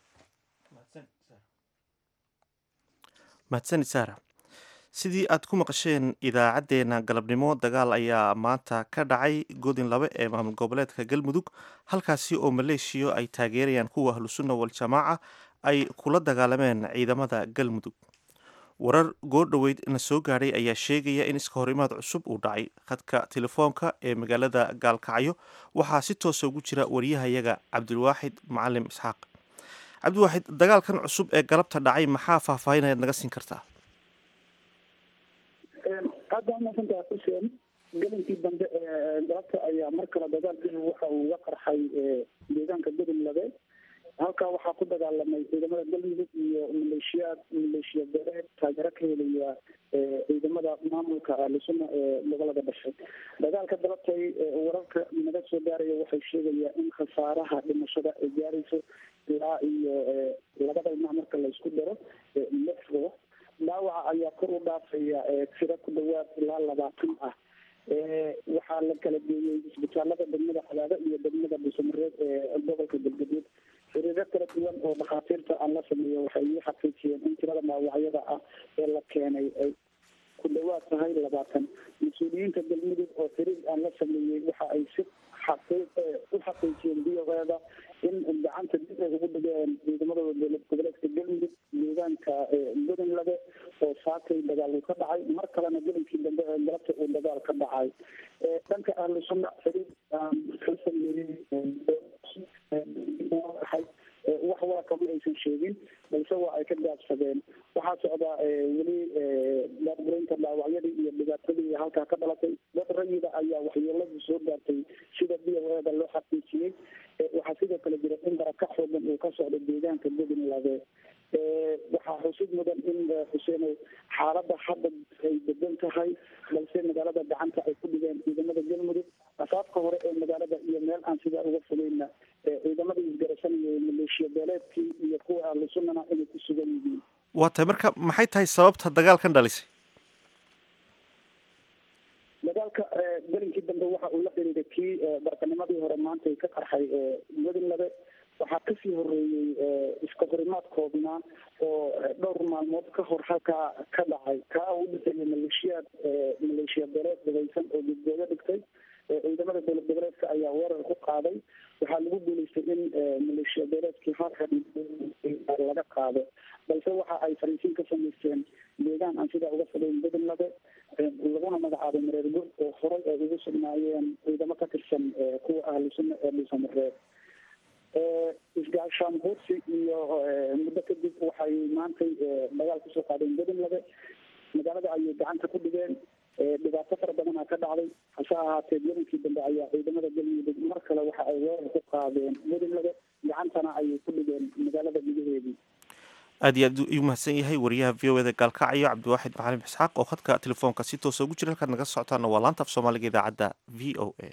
mahadsanid saara sidii aad ku maqasheen idaacaddeenna galabnimo dagaal ayaa maanta ka dhacay godin labe ee maamul goboleedka galmudug halkaasi oo maleeshiya ay taageerayaan kuwa ahlusunna waljamaaca ay kula dagaalameen ciidamada galmudug warar goordhoweyd na soo gaadhay ayaa sheegaya in iska horimaad cusub uu dhacay khadka telefoonka ee magaalada gaalkacyo waxaa si toosa ugu jira wariyahayaga cabdilwaaxid macalim isxaaq cabdiwaaxid dagaalkan cusub ee galabta dhacay maxaa faahfaahinayaad naga siin kartaa aad baa umaasantaha xuseen gelinkii dambe ee galabta ayaa mar kale dagaalkii waxa uu uga qarxay deegaanka godon labe halkaa waxaa ku dagaalamay ciidamada galmudug iyo maleeshiyaad maleeshiya beeleed taageero ka helaya ciidamada maamulka ahlusuna ee gobolada dhashay dagaalka galabtay wararka naga soo gaaraya waxay sheegayaan in khasaaraha dhimashada ay gaarayso ilaa iyo labada dhinac marka laysku daro lix ruux dhaawaca ayaa kor u dhaafaya tiro ku dhawaad ilaa labaatan ah waxaa la kala geeyey isbitaalada degmada cadaado iyo degmada dhuusamareed ee gobolka galgaduud xiriiro kala duwan oo dhakhaatiirta aan la sameeyo waxay ii xaqiijiyeen in tirada dhaawacyada ah ee la keenay ay ku dhawaad tahay labaatan mas-uuliyiinta galmudug oo xiriir aan la sameeyey waxa ay si u xaqiijiyeen biyogeeda in gacanta dib ay ugu dhigeen ciidamadooda dowlad goboleedka galmudug deegaanka godon labe oo saakay dagaal uu ka dhacay mar kalena gelinkii dambe ee galabta uu dagaal ka dhacay dhanka ahlu sunna xiriir ka sameeyey wax wara kama aysan sheegin balse waa ay ka gaabsadeen waxaa socdaa weli daadbureynta dhaawacyadii iyo dhibaatadii halkaa ka dhalatay dad rayida ayaa waxyeeladu soo gaartay sida b o eda loo xaqiijiyey waxaa sidoo kale jira in baraka xoogan uu ka socdo deegaanka godin labe waxaa xusid mudan in xuseen xaalada hadda ay degan tahay balse magaalada gacanta ay ku dhigeen ciidamada galmudug asaabka hore ee magaalada iyo meel aan sidaa uga fogeyna ciidamadii isgarasanayay maleeshiya beeleedkii iyo kuwa ahlu sunnana inay ku sugan yihiin waa tahay marka maxay tahay sababta dagaalkan dhalisay dagaalka gelinkii dambe waxa uu la xiriiray kii barkanimadii hore maanta ka qarxay godin labe waxaa kasii horeeyey iska horimaad koobnaa oo dhowr maalmood ka hor halkaa ka dhacay kaa u dhintay maleeshiyaad maleeshiya beeleed dhageysan oo gudgoodo dhigtay ciidamada dowlad goboleedka ayaa weerar ku qaaday waxaa lagu guuleystay in maleeshiya beeleedkii halka laga qaado balse waxa ay fariisiin ka samaysteen deegaan aan sidaa uga fogeyn godon labe laguna magacaabay mareer gud oo horay ay ugu sugnaayeen ciidamo ka tirsan kuwa ahlu sunna ee dhuusamareed isgaashaan buursi iyo muddo kadib waxay maantay dagaal kusoo qaadeen godon labe magaalada ayay gacanta ku dhigeen dhibaato fara badanaa ka dhacday hase ahaatee gelinkii dambe ayaa ciidamada galmudug mar kale waxa ay weerar ku qaadeen godon labe gacantana ayay ku dhigeen magaalada gudaheedii aad iyo aad ayuu mahadsan yahay wariyaha v o eda gaalkacyo cabdiwaaxid macalim isxaaq oo khadka telefoonka si toosa ugu jira halkaad naga socotaana waa laanta af soomaaliga idaacadda v o a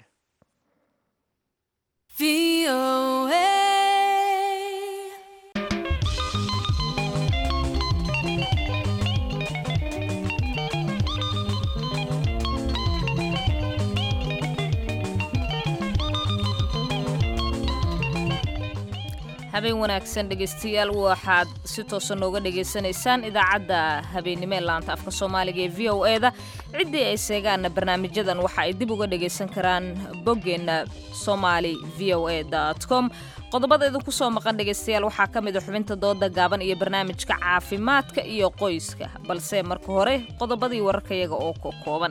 habeen wanaagsan dhegaystayaal waxaad si toosa nooga dhagaysanaysaan idaacadda habeennimo ee laanta afka soomaaliga ee v o e da ciddii ay seegaanna barnaamijyadan waxa ay dib uga dhagaysan karaan boggeenna somali v o e com qodobada idinku soo maqan dhegaystayaal waxaa ka mid a xubinta dooda gaaban iyo barnaamijka caafimaadka iyo qoyska balse marka hore qodobadii wararkayaga oo ka kooban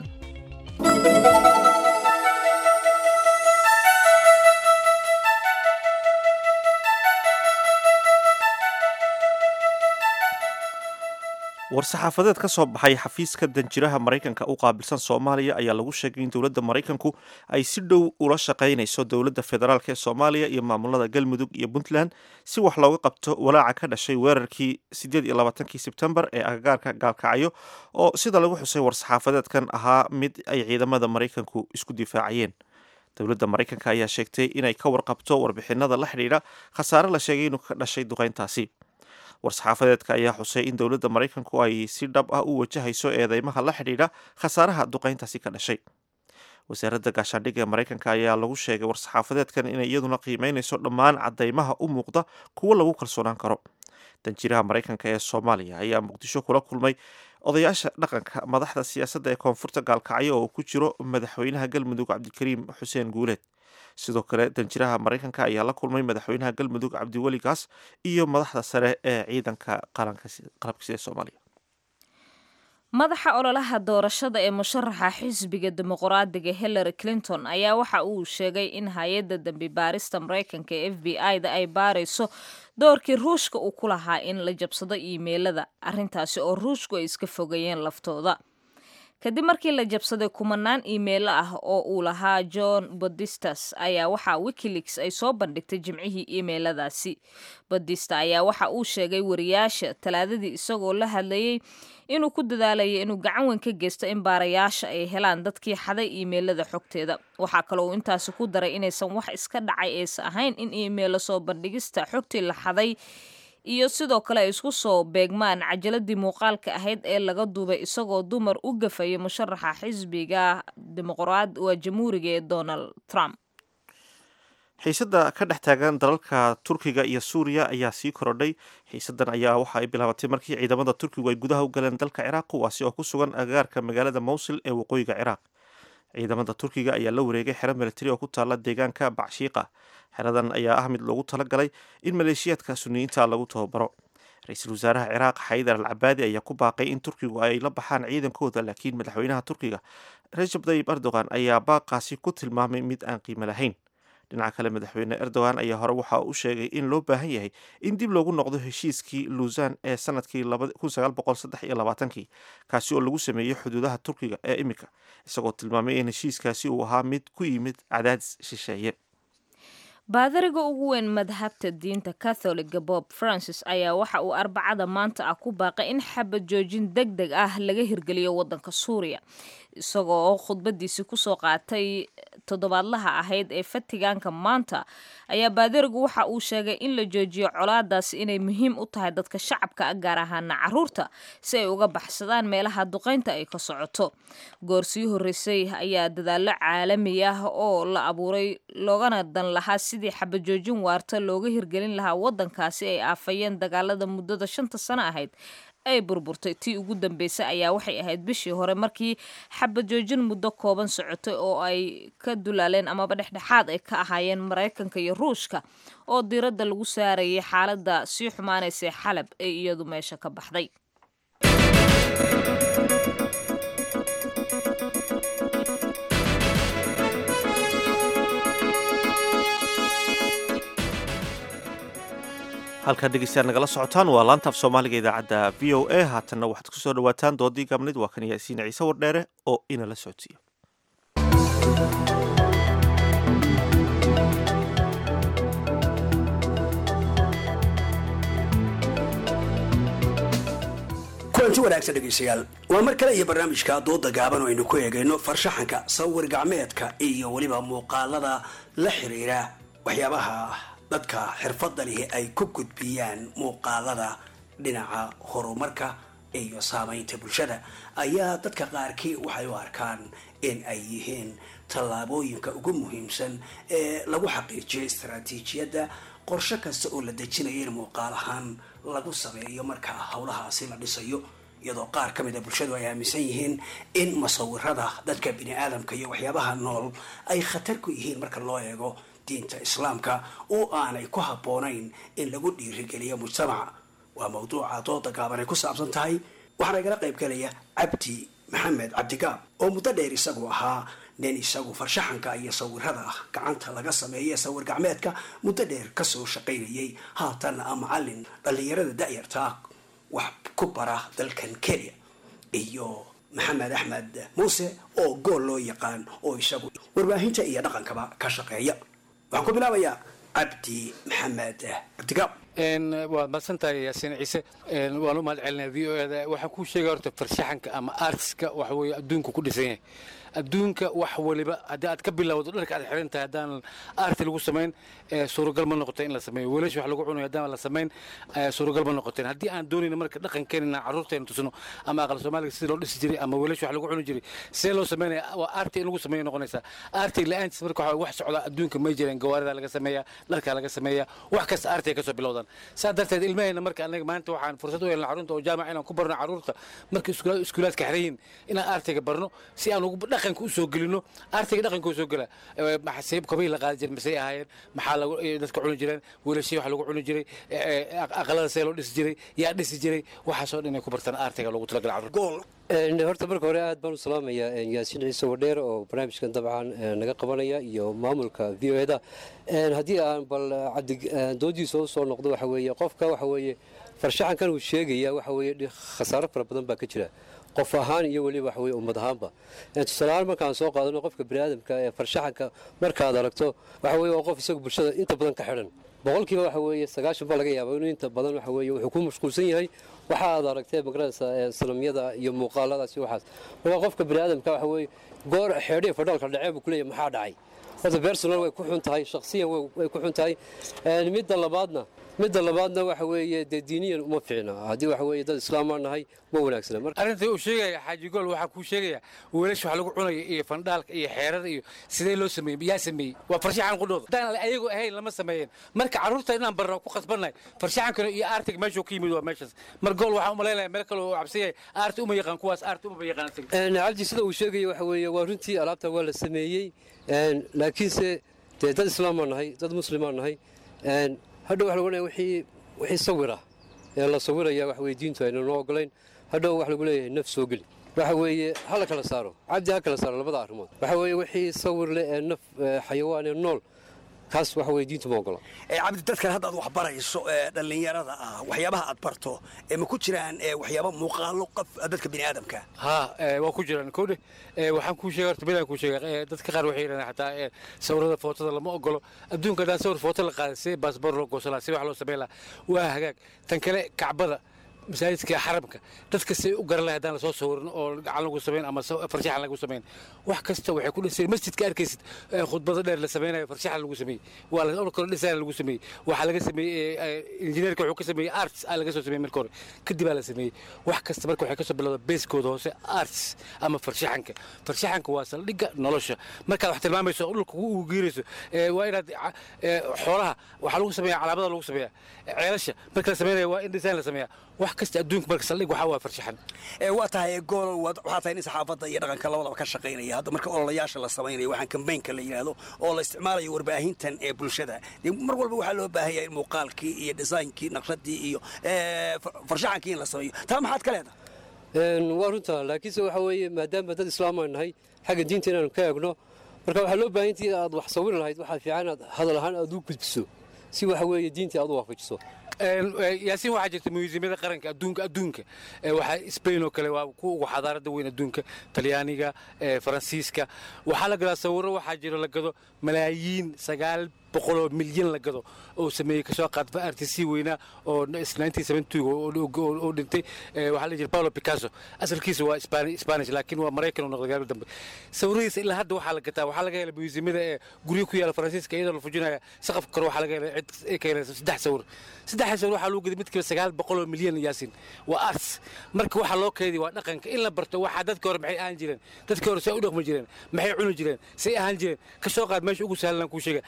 war-saxaafadeed ka soo baxay xafiiska danjiraha maraykanka u qaabilsan soomaaliya ayaa lagu sheegay in dowladda maraykanku ay si dhow ula shaqaynayso dowladda federaalk ee soomaaliya iyo maamulada galmudug iyo puntland si wax looga qabto walaaca ka dhashay weerarkii sideed iyo labaatankii sebtembar ee agagaarka gaalkacyo oo sida lagu xusay war-saxaafadeedkan ahaa mid ay ciidamada maraykanku isku difaacayeen dowladda maraykanka ayaa sheegtay inay ka warqabto warbixinada la xidhiidha khasaare la sheegay inuu ka dhashay duqeyntaasi war-saxaafadeedka ayaa xusay in dowladda maraykanku ay si dhab ah u wajahayso eedeymaha la xidhiidha khasaaraha duqeyntaasi ka dhashay wasaaradda gaashaandhigga ee maraykanka ayaa lagu sheegay war-saxaafadeedkan inay iyaduna qiimeynayso dhammaan cadeymaha u muuqda kuwo lagu kalsoonaan karo danjiraha maraykanka ee soomaaliya ayaa muqdisho kula kulmay odayaasha dhaqanka madaxda siyaasadda ee koonfurta gaalkacyo oo ku jiro madaxweynaha galmudug cabdikariim xuseen guuleed sidoo kale danjiraha maraykanka ayaa la kulmay madaxweynaha galmudug cabdiweli gaas iyo madaxda sare ee ciidanka qalabkasi ee soomaaliya madaxa ololaha doorashada ee musharaxa xisbiga dimuqraadiga hillary clinton ayaa waxa uu sheegay in hay-adda dambi baarista maraykanka ee f b i da ay baarayso doorkii ruushka uu ku lahaa in la jabsado iimeylada arrintaasi oo ruushku ay iska fogeeyeen laftooda kadib markii la jabsaday kumanaan iimeilo ah oo uu lahaa john bodistas ayaa waxaa wikileaks ay soo bandhigtay jimcihii iimeyladaasi bodista ayaa waxa uu sheegay wariyaasha talaadadii isagoo la hadlayay inuu ku dadaalayay inuu gacan weyn ka geysto in baarayaasha ay helaan dadkii xaday iimeylada xogteeda waxaa kaloo uu intaasi ku daray inaysan wax iska dhacay aysa ahayn in iimeilo soo bandhigista xogtii la xaday iyo sidoo kale ay isku soo beegmaan cajaladii muuqaalka ahayd ee laga duubay isagoo dumar u gafayay musharaxa xisbiga dimuqraad waa jamhuuriga ee donald trump xiisadda ka dhex taagan dalalka turkiga iyo suuriya ayaa sii korodhay xiisaddan ayaa waxa ay bilaabatay markii ciidamada turkigu ay gudaha u galeen dalka ciraaq kuwaasi oo ku sugan agagaarka magaalada mowsil ee waqooyiga ciraaq ciidamada turkiga ayaa la wareegay xero militari oo ku taala deegaanka bacshiiqa xeradan ayaa ah mid loogu talagalay in maleeshiyaadka suniyiinta lagu tababaro ra-iisul wasaaraha ciraaq xaydar al cabaadi ayaa ku baaqay in turkigu ay la baxaan ciidankooda laakiin madaxweynaha turkiga rajab tayyib erdogan ayaa baaqaasi ku tilmaamay mid aan qiimo lahayn dhinaca kale madaxweyne erdogan ayaa hore waxa uu sheegay in loo baahan yahay in dib loogu noqdo heshiiskii luusan ee sanadkii kii kaasi oo lagu sameeyey xuduudaha turkiga ee imika isagoo tilmaamay in heshiiskaasi uu ahaa mid ku yimid cadaadis shisheeye baadariga ugu weyn madhabta diinta catholiga bob francis ayaa waxa uu arbacada maanta ah ku baaqay in xabad joojin deg deg ah laga hirgeliyo wadanka suuriya isagoo khudbadiisi kusoo qaatay toddobaadlaha ahayd ee fatigaanka maanta ayaa baadarigu waxa uu sheegay in la joojiyo colaadaasi inay muhiim u tahay dadka shacabka ah gaar ahaana caruurta si ay uga baxsadaan meelaha duqeynta ay ka socoto goor sii horreysay ayaa dadaallo caalami ah oo la abuuray loogana dan lahaa sidii xabajoojin waarta looga hirgelin lahaa wadankaasi ay aafayeen dagaalada muddada shanta sano ahayd ay burburtay tii ugu dambeysay ayaa waxay ahayd bishii hore markii xabajoojin muddo kooban socotay oo ay ka dulaaleen amaba dhexdhexaad ay ka ahaayeen maraykanka iyo ruushka oo diiradda lagu saarayay xaaladda sii xumaanaysay xalab ee iyadu meesha ka baxday halkaa dhegeystayaal nagala socotaan waa laanta af soomaaliga idaacadda v o a haatanna waxaad ku soo dhawaataan doodii gaabnayd waa kan yaasiin ciise wardheere oo inala socodsiiya kulanti wanaagsan dhegeystayaal waa mar kale iyo barnaamijka dooda gaaban oo aynu ku eegayno farshaxanka sawir gacmeedka iyo weliba muuqaalada la xiriira waxyaabaha dadka xirfadda lihi ay ku gudbiyaan muuqaalada dhinaca horumarka iyo saamaynta bulshada ayaa dadka qaarkii waxay u arkaan in ay yihiin tallaabooyinka ugu muhiimsan ee lagu xaqiijiyo istaraatiijiyadda qorshe kasta oo la dejinayo in muuqaal ahaan lagu sameeyo marka howlahaasi la dhisayo iyadoo qaar ka mid a bulshadu ay aaminsan yihiin in musawirada dadka bini aadamka iyo waxyaabaha nool ay khatar ku yihiin marka loo eego diinta islaamka oo aanay ku habboonayn in lagu dhiirigeliyo mujtamaca waa mawduuca dooda gaaban ay ku saabsan tahay waxaana igala qayb galaya cabdi maxamed cabdigaab oo muddo dheer isagu ahaa nin isagu farshaxanka iyo sawirada ah gacanta laga sameeye sawir gacmeedka muddo dheer kasoo shaqaynayay haatanna a macalin dhallinyarada da'yartaa wax ku bara dalkan kenya iyo maxamed axmed muuse oo gool loo yaqaan oo isagu warbaahinta iyo dhaqankaba ka shaqeeya waxaan ku bilaabayaa cabdi maxamed cabdigaab waad madsantahay yaasiin ciise waan u mahad celinaya v o eda waxaan kuu sheegaya horta farshaxanka ama artiska waxa weeye adduunku ku dhisan yahay adduunka wax waliba haddii aad ka bilowdo dharka aad xiran tahay haddaan arti lagu samayn suuragal ma noqota in la sameeyo weelasha wax lagu cunayo haddaan la samayn suuragal ma noqoteen haddii aan doonayna marka dhaqankeenina carruurteena tusno ama aqal soomaaliga sidii loo dhisi jiray ama weelasha wax lagu cuni jiray see loo sameynaya waa arti in lagu sameeyo noqonaysaa arti la-aantiis marka waxa wax socda adduunka may jireen gawaarida laga sameeyaa dharkaa laga sameeyaa wax kasta arti ay kasoo bilowdaan saa darteed ilmaheena marka anaga maanta waxaan fursad u helna carruurta oo jaamac inaan ku barno carruurta marka iskuulaadka xirayin inaan artiga barno si aan ugu dhaqanka u soo gelino artiga dhaqanka u soo gela maxaa kabii la qaadi jiray masay ahaayeen maxaa lagu dadka cuni jireen wiilashii wax lagu cuni jiray aqalada see loo dhisi jiray yaa dhisi jiray waxaasoo dhan inay ku bartaan artiga loogu talagala carruurta horta marka hore aad baan u salaamayaa yaasiin ciise wadheer oo barnaamijkan dabcan naga qabanaya iyo maamulka v o eda haddii aan bal doodiisa u soo noqdo waxa weeye qofka waxa weeye farshaxankan uu sheegaya waxa weeye khasaaro fara badan baa ka jira qof ahaan iyo weliba waxa weye ummad ahaanba tusaaleahaan markaan soo qaadano qofka biniaadamka ee farshaxanka markaad aragto waxa weye waa qof isagu bulshada inta badan ka xidhan boqolkiiba waxa weeye sagaashan baa laga yaaba inuu inta badan waxa weeye wuxuu ku mashquulsan yahay waxa aad aragtee magaranaysa sanamyada iyo muuqaaladaas iyo waxaas marka qofka biniaadamka waxa weeye goor xeedhiya fadhaalka dhacee buu kuleeyahay maxaa dhacay horta personal way ku xun tahay shakhsiyan way ku xun tahay midda labaadna midda labaadna waxa weeye dee diiniyan uma fiicna haddii waxa weeye dad islaamaa nahay ma wanaagsana marka arrintai uu sheegaya xaaji gool waxaa kuu sheegaya weelasha wax lagu cunaya iyo fandhaalka iyo xeerada iyo sidee loo sameeyey yaa sameeyey waa farshaxan qudhooda haddaan ayagu ahayn lama sameeyeen marka carruurta inaan barno ku khasbannahay farshaxankana iyo aartiga meeshuu ka yimid waa meeshaas mar gool waxaan umalaynaya meel kale oo cabsan yahay aarti uma yaqaan kuwaas aarti umaba yaqaan cabdi sida uu sheegaya waxa weeye waa runtii alaabta waa la sameeyey laakiinse dee dad islaamaa nahay dad muslimaa nahay hadhow waxa lagu leeyahay wixii wixii sawira ee la sawiraya waxa weye diintu ayna noo ogolayn hadhow waxa lagu leeyahay naf soo geli waxa weeye ha la kala saaro cabdi ha kala saaro labada arrimood waxa weeye wixii sawir leh ee naf xayawaan ee nool kaas waxa weye diintu ma ogola cabdi dadkan haddaad wax barayso ee dhallinyarada ah waxyaabaha aad barto ee ma ku jiraan waxyaaba muuqaalo qof dadka bini aadamka ha waa ku jiraan kowdhe waxaan kuu sheegay horta bilaan kuu sheegay dadka qaar waxay yidhahdaan xataa sawirada footada lama ogolo adduunka haddaan sawir footo la qaaday si baasboor loo goosan lahaa si wax loo samayn lahaa waa hagaag tan kale kacbada masaajidka xaramka dadka say u garan lahay haddaan lasoo sawirin oo gacan lagu samayn ama farshaxan lagu samayn wax kasta waxay ku dhisay masjidka arkaysid khudbada dheer la samaynayo farshaxan lagu sameeyey waa la kale design lagu sameeyey waxaa laga sameeyey injineerka wuxuu ka sameeyey arts aa laga soo sameeyey marka hore kadib aa la sameeyey wax kasta marka waxay kasoo bilowda beeskooda hoose arts ama farshaxanka farshaxanka waa saldhigga nolosha markaad wax tilmaamayso dhulka ugu geerayso waa inaad xoolaha waxaa lagu sameeya calaamada lagu sameeya ceelasha marka la sameynaya waa in design la sameeya wax kasta adduunka marka saldhig waxaa waa farshaxan waa tahay gool waxaa tahay nin saxaafadda iyo dhaqanka labadaba ka shaqaynaya hadda marka ololayaasha la samaynayo waxaan kambaynka la yidhaahdo oo la isticmaalayo warbaahintan ee bulshada dee mar walba waxaa loo baahan yahay in muuqaalkii iyo dhisaynkii naqshadii iyo farshaxankii in la sameeyo taa maxaad ka leedahay waa runta laakiinse waxa weeye maadaama dad islaamaan nahay xagga diinta inaanu ka eegno marka waxaa loo baahan intii aad wax sawiri lahayd waxaa fiican inaad hadal ahaan aad u gudbiso si waxa weeye diintii aad u waafajiso yaasiin waxaa jirta museumyada qaranka adduunka adduunka waxaa spain oo kale waa kuwa ugu xadaarada weyn adduunka talyaaniga faransiiska waxaa la gadaa sawiro waxaa jiro la gado malaayiin sagaal boqoloo milyan la gado oo sameeyey kasoo qaadfa artc weynaa oo oo dhintay waxaa la jira paulo picasso asalkiisa waa spanish laakiin waa maraykan oo noqday gaari dambe sawiradiisa ilaa hadda waxaa la gataa waxaa laga helay museumyada ee guryo ku yaala faransiiska iyadoo la fujinaya saqafka kore waxaa laga helay cid ay ka helaysa saddex sawir saddex sawir waxaa lagu gaday midkiiba sagaal boqoloo milyan yaasin waa arts marka waxaa loo keediy waa dhaqanka in la barto waxaa dadka hore maxay ahaan jireen dadka hore say u dhaqmi jireen maxay cuni jireen say ahaan jireen kasoo qaad meesha ugu sahlan kuu sheega alwaax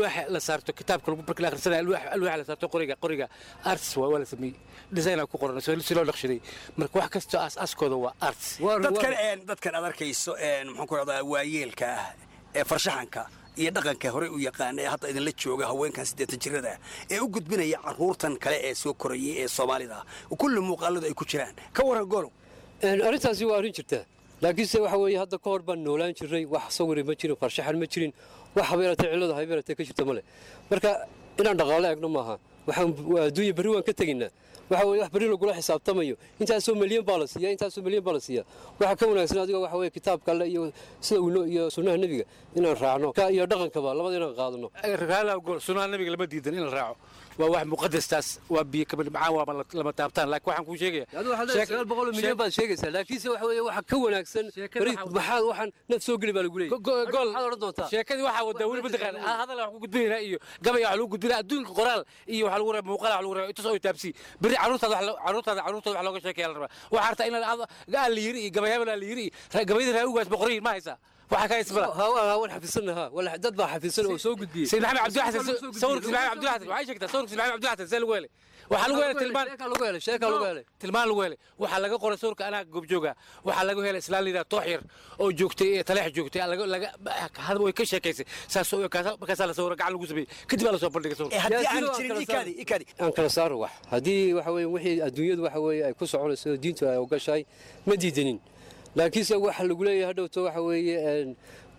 alwaaxa la saarto kitaabka lagu marka la akhrisanaya alwaax- alwaaxa la saarto qoriga qoriga arts waa waa la sameeyey design ku qoran si si loo naqshaday marka wax kastoo aas-aaskooda waa arts dadkan een, dadkan aad arkayso een, maxaan ku rahdaa waayeelka ah ee farshaxanka iyo dhaqanka horey u yaqaana ee hadda idinla jooga haweenkan siddeetan jirada ah ee u gudbinaya caruurtan kale ee soo korayay ee soomaalida ah kulli muuqaaladu ay ku jiraan ka waran golow arrintaasi waa arrin jirta laakiinse waxa weeye hadda ka hor baan noolaan jirray wax sawiri ma jirin farshaxan ma jirin wax habeeratee cillada habeeratee ka jirta male marka inaan dhaqaale egno maaha waxaan waa adduunya berri waan ka tegaynaa waxa weeye wax berri lagula xisaabtamayo intaasoo milyan baa la siiya intaasoo milyan baa la siiya waxa ka wanaagsan adiga waxa weeye kitaabka alle iyo sida uu noo- iyo sunnaha nebiga inaan raacno ka iyo dhaqankaba labada inaan qaadano ragaala gol sunaha nabiga lama diidan in la raaco waa wax muqadastaas waa biyo kabad macaan waa ma- lama taabtaan laakiin waxaan kuu sheegaya adigu waxaad leedahay sagaal boqol oo milyan baad sheegaysaa laakiinse waxa weeye waxa ka wanaagsan beri maxaad waxaan naf soo geli baa lagu leeyahay gol maxaad odhan doontaa sheekadii waxaa wadaa weli mataqaan hadal wax ku gudbinaynaa iyo gabay wax lagu gudbinaa adduunka qoraal iyo wax lagu reeba muuqaal wax lagu reeba intaas oo taabsi beri caruurtaada wax lo- caruurtaada caruurtooda wax looga sheekeeya la rabaa waxaa harta in gaa la yiri iyo gabayaaban la yiri iyo gabayada raawugaas boqoriin ma haysaa waxaa ka isbala waan xafidsanaha wala dad baa xafidsan oo soo gudbiyey سيد محمد عبد الحسن صورك سيد محمد عبد الحسن وعايش كده صورك سيد محمد عبد الحسن زي الويلي waxaa lagu helay tilmaan lagu helay sheeka lagu helay tilmaan lagu helay waxaa laga qoray sawirka anaa goobjooga waxaa lagu helay islaan liidaa toox yar oo joogtay ee taleex joogtay laga laga hadaba way ka sheekaysay saas oo kaasa markaasaa la sawira gacan lagu sameeyey kadib baa la soo bandhigay sawirka aan kala saaro wax haddii waxa weeye wixii adduunyadu waxa weeye ay ku soconayso diintu ay ogashahay ma diidanin laakiinse waxa lagu leeyahay hadhowto waxa weeye een-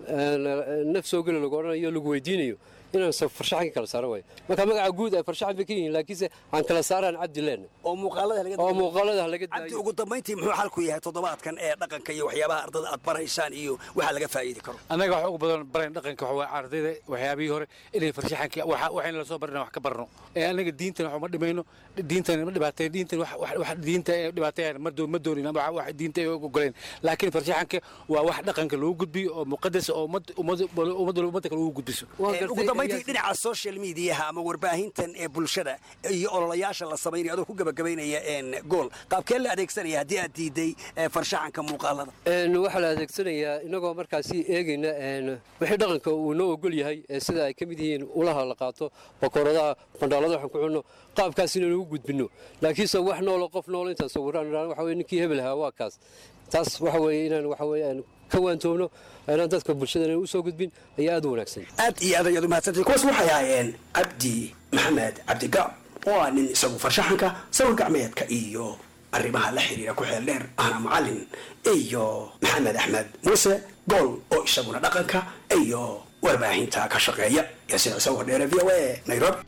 een, naf soo geli lagu odhanayo lagu weydiinayo inaan sa- farshaxanka kala saaro waayo marka magaca guud ay farshaxan bay ka yihiin laakiinse aan kala saaraan cabdi leena oo muuqaalada laga oo muuqaalada laga cabdi ugu dambayntii muxuu xalku yahay toddobaadkan ee dhaqanka iyo waxyaabaha ardada aad baraysaan iyo waxa laga faa'iidi karo annaga wax ugu badan barayn dhaqanka waxa waa ardayda waxyaabihii hore inay farshaxanka waxa waxayna la soo barina wax ka barno ee annaga diintan wax uma dhimayno diintan ma dhibaateen diintan wax wax wax diinta ee dhibaateen ma doon ma doonin ama wax wax diinta ay ogoleen laakiin farshaxanka waa wax dhaqanka lagu gudbiyo oo muqadas oo ummad ummad ummad ummadda kale ugu gudbiso Ee, ugu dambayntii dhinaca social mediaha ama warbaahintan ee bulshada iyo ololayaasha la samaynayo adoo ku gabagabaynaya een, gool qaabkee la adeegsanaya haddii aad diiday ee, farshaxanka muuqaalada Een, waxaa la adeegsanayaa inagoo markaasi eegayna een, wixii dhaqanka uu noo ogol yahay ee sida ay ka mid yihiin ulaha la qaato bakooradaha bandhaalada waxaan ku cunno qaabkaas inaan ugu gudbinno laakiinse wax noolo qof noolo intaan sawiraan idhaan waxa weye ninkii hebel ahaa waa kaas taas waxa weeye inaan waxa weeye aan ka waantoobno inaan dadka bulshadana u soo gudbin ayaa aad u wanaagsan aad iyo aad ayaad umahadsantahay kuwaas waxay ahaayeen cabdi maxamed cabdigaab oo ah nin isagu farshaxanka sawir gacmeedka iyo arrimaha la xiriira ku xeel dheer ahna macallin iyo maxamed axmed muuse gool oo isaguna dhaqanka iyo warbaahinta ka shaqeeya yaasiin ciise wardheere v o a nairobi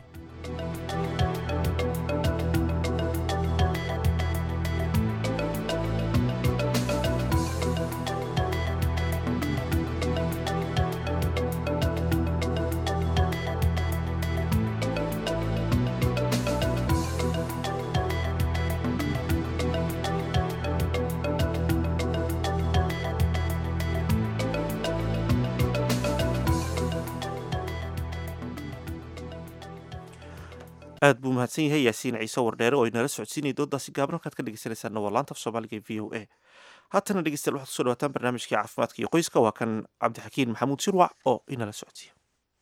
aad buu mahadsan yahay yaasiin ciise wardheere oo inala socodsiinaya doodaasi gaaban halkaad ka dhegeysanaysaana waa laanta af soomaaliga ee v o a haatana dhegeystayaal waxaad kusoo dhawaataan barnaamijkii caafimaadka iyo qoyska waa kan cabdixakiin maxamuud shirwac oo inala socodsiiya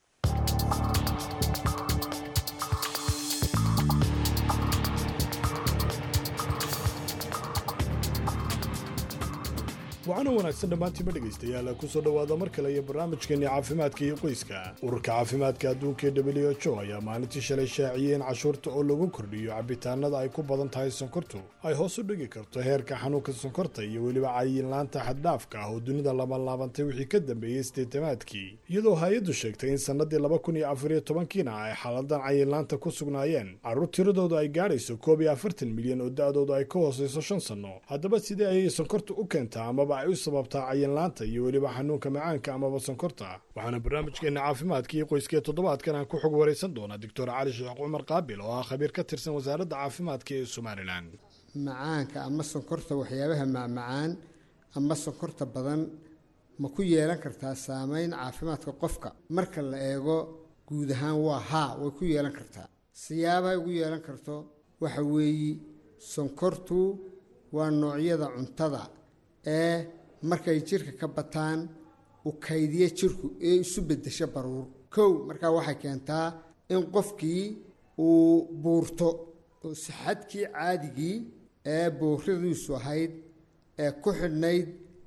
waxaana wanaagsan dhammaantiima dhegaystayaal kusoo dhowaada mar kale iyo barnaamijkeenii caafimaadka iyo qoyska ururka caafimaadka adduunka ee w h o ayaa maalintii shalay shaaciyey in cashuurta oo lagu kordhiyo cabitaanada ay ku badan tahay sonkortu ay hoos u dhigi karto heerka xanuunka sonkorta iyo weliba cayinlaanta xaddhaafka ah oo dunida lama laabantay wixii ka dambeeyey sideetamaadkii iyadoo hay-addu sheegtay in sannadii laba kun iyo afar iyo tobankiina ay xaaladan cayinlaanta ku sugnaayeen carruur tiradoodu ay gaadhayso koob iyo afartan milyan oo da-doodu ay ka hoosayso shan sanno haddaba sidee ayay sonkortu u keentaa amaba ay u sababtaa cayinlaanta iyo weliba xanuunka macaanka amaba sonkorta waxaana barnaamijkeena caafimaadka iyo qoyskee toddobaadkan aan ku xog waraysan doonaa doctor cali sheekh cumar qaabil oo ah khabiir ka tirsan wasaaradda caafimaadka ee somalilan macaanka ama sonkorta waxyaabaha macmacaan ama sonkorta badan ma ku yeelan kartaa saameyn caafimaadka qofka marka la eego guud ahaan waa haa way ku yeelan kartaa siyaabahay ugu yeelan karto waxa weeye sonkortu waa noocyada cuntada ee markay jirka ka bataan u kaydiya jirku ee isu bedesho baruur kow markaa waxay keentaa in qofkii uu buurto oo sixadkii caadigii ee buuridiisu ahayd ee ku xidhnayd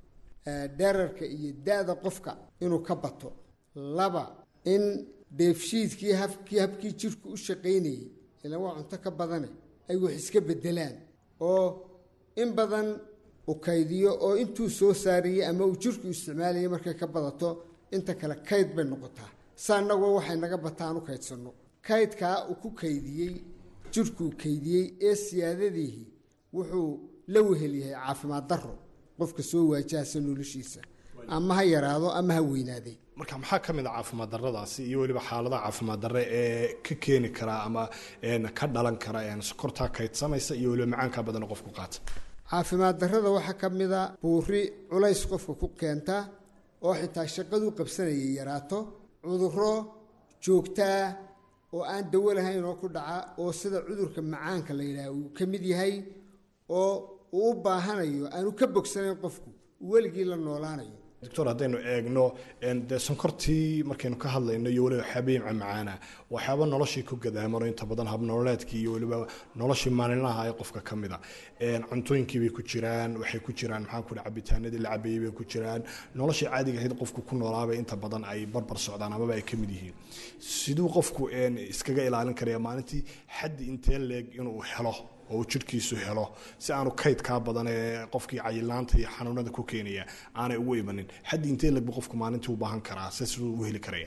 dherarka iyo da-da qofka inuu ka bato laba in dheefshiidkii habkii habkii jirku u shaqaynayay ilaan waa cunto ka badane ay wax iska bedelaan oo in badan u kaydiyo oo intuu soo saarayey ama uu jirku isticmaalayay markay ka badato inta kale kayd bay noqotaa saa annagoo waxay naga bataan u kaydsanno kaydkaa uu ku kaydiyey jirkuu kaydiyey ee siyaadadiihi wuxuu la wehel yahay caafimaad darro qofka soo waajahasa noloshiisa ama ha yaraado ama ha weynaaday marka maxaa ka mid a caafimaad darradaasi iyo weliba xaaladaha caafimaad darre ee ka keeni kara ama ka dhalan kara sokortaa kaydsamaysa iyo weliba macaanka badan qofku qaata caafimaad darrada waxaa ka mid a buuri culays qofka ku keenta oo xitaa shaqaduu qabsanayay yaraato cudurro joogtaa oo aan dawo lahayn oo ku dhaca oo sida cudurka macaanka la yidhaha uu ka mid yahay oo uu u baahanayo aanu ka bogsanayn qofku weligii la noolaanayo doctor haddaynu eegno dee sonkortii markaynu ka hadlayno iyo weliba xabeemca macaana waxyaaba noloshii ku gadaamano inta badan habnololeedkii iyo weliba noloshii maalinlaha ee qofka ka mid a cuntooyinkii bay ku jiraan waxay ku jiraan maxaan ku dhaha cabitaanadii la cabeeyey bay ku jiraan noloshii caadiga ahayd qofku ku noolaabay inta badan ay barbar socdaan amaba ay ka mid yihiin siduu qofku iskaga ilaalin karaya maalintii xaddi intee leeg inuu helo oo uu jirhkiisu helo si aanu kaydkaa badan ee qofkii cayilaanta iyo xanuunada ku keenaya aanay ugu imanin xaddi intee legbu qofku maalintii u baahan karaa se siduu u heli karaya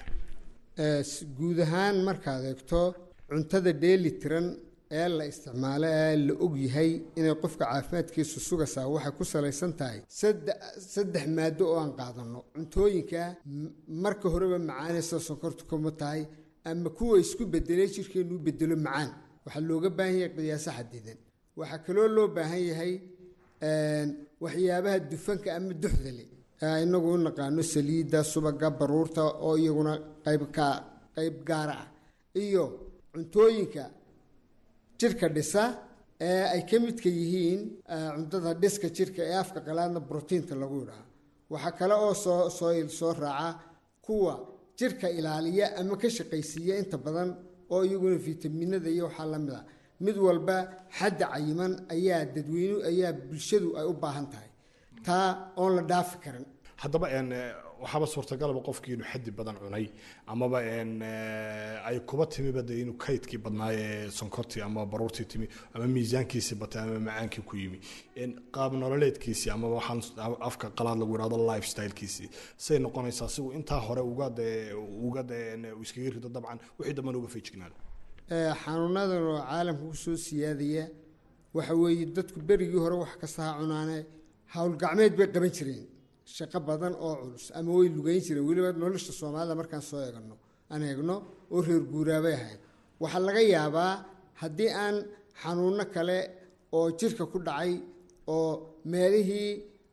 guud ahaan markaad eegto cuntada dheeli tiran ee la isticmaalo ee la og yahay inay qofka caafimaadkiisu sugaysaa waxay ku salaysan tahay saddex maado oo aan qaadano cuntooyinka marka horeba macaanaysa sonkortu kuma tahay ama kuwa isku bedelay jirkeenu u bedelo macaan waxaa looga baahan yahay qiyaaso xadidan waxaa kaloo loo baahan yahay waxyaabaha dufanka ama duxdale inagu u naqaano saliidda subaga baruurta oo iyaguna qaybka qayb gaara ah iyo cuntooyinka jirka dhisa ee ay ka midka yihiin cuntada dhiska jirka ee afka qalaadna brotiinta lagu yidhaha waxaa kale oo soo soo soo raaca kuwa jirka ilaaliya ama ka shaqaysiiya inta badan oo iyaguna fitaminada iyo waxaa la mid a mid walba xadda cayiman ayaa dadweynu ayaa bulshadu ay u baahan tahay taa oon la dhaafi karin haddaba waxaaba suurtagalaba qofkii inuu xaddi badan cunay amaba ay kuba timiba de inuu kaydkii badnaaye sonkortii ama baruurtii timi ama miisaankiisii batay ama macaankii ku yimi qaab nololeedkiisii ama waxaan afka qalaad lagu yidhahdo lifestylekiisii say noqonaysaa sigu intaa hore uga de uga de iskaga rido dabcan wixii dambana uga feejignaado xanuunadan oo caalamka kusoo siyaadaya waxa weeye dadku berigii hore wax kasta ha cunaane howlgacmeed bay qaban jireen shaqo badan oo culus ama way lugeyn jireen weliba nolosha soomaalida markaan soo eegno aan eegno oo reer guuraabay ahayd waxaa laga yaabaa haddii aan xanuuno kale oo jirka ku dhacay oo meelihii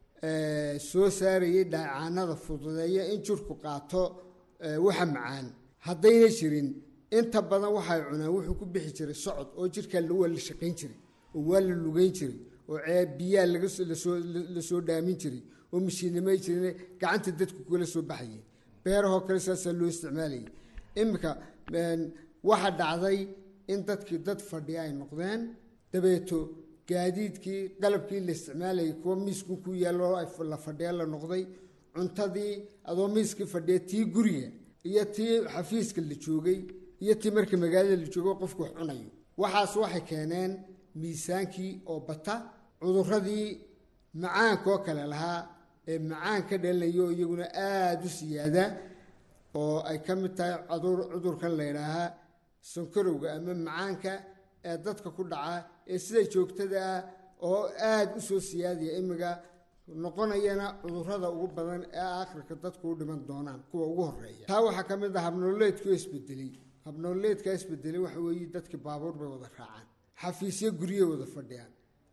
soo saarayay dhaacaanada fududeeya in jirku qaato waxa macaan haddayna jirin inta badan waxay cunaan wuxuu ku bixi jiray socod oo jirkaa waa la shaqayn jiray oo waa la lugeyn jiray oo ceeb biyaa lasoo dhaamin jiray oo mashiinimay jirin gacanta dadku kula soo baxayay beerahoo kale saasaa loo isticmaalayay iminka waxaa dhacday in dadkii dad fadhiya ay noqdeen dabeeto gaadiidkii qalabkii la isticmaalayay kuwa miisku ku yaallo la fadhiya la noqday cuntadii adoo miiskii fadhiya tii guriga iyo tii xafiiska la joogay iyo tii marka magaalada la joogo qofku wax cunayo waxaas waxay keeneen miisaankii oo bata cuduradii macaankoo kale lahaa ee macaan ka dhalinayo iyaguna aada u siyaada oo ay ka mid tahay cudurkan la ydhaahaa sankarowga ama macaanka ee dadka ku dhaca ee sida joogtada ah oo aada u soo siyaadaya imiga noqonayana cudurada ugu badan ee aakhirka dadku u dhiman doonaan kuwa ugu horeeya taa waxaa ka mid ah habnololeedku isbedelay habnololeedka isbedelay waxa weeye dadkii baabuur bay wada raacaan xafiisyo gurye wada fadhiyaan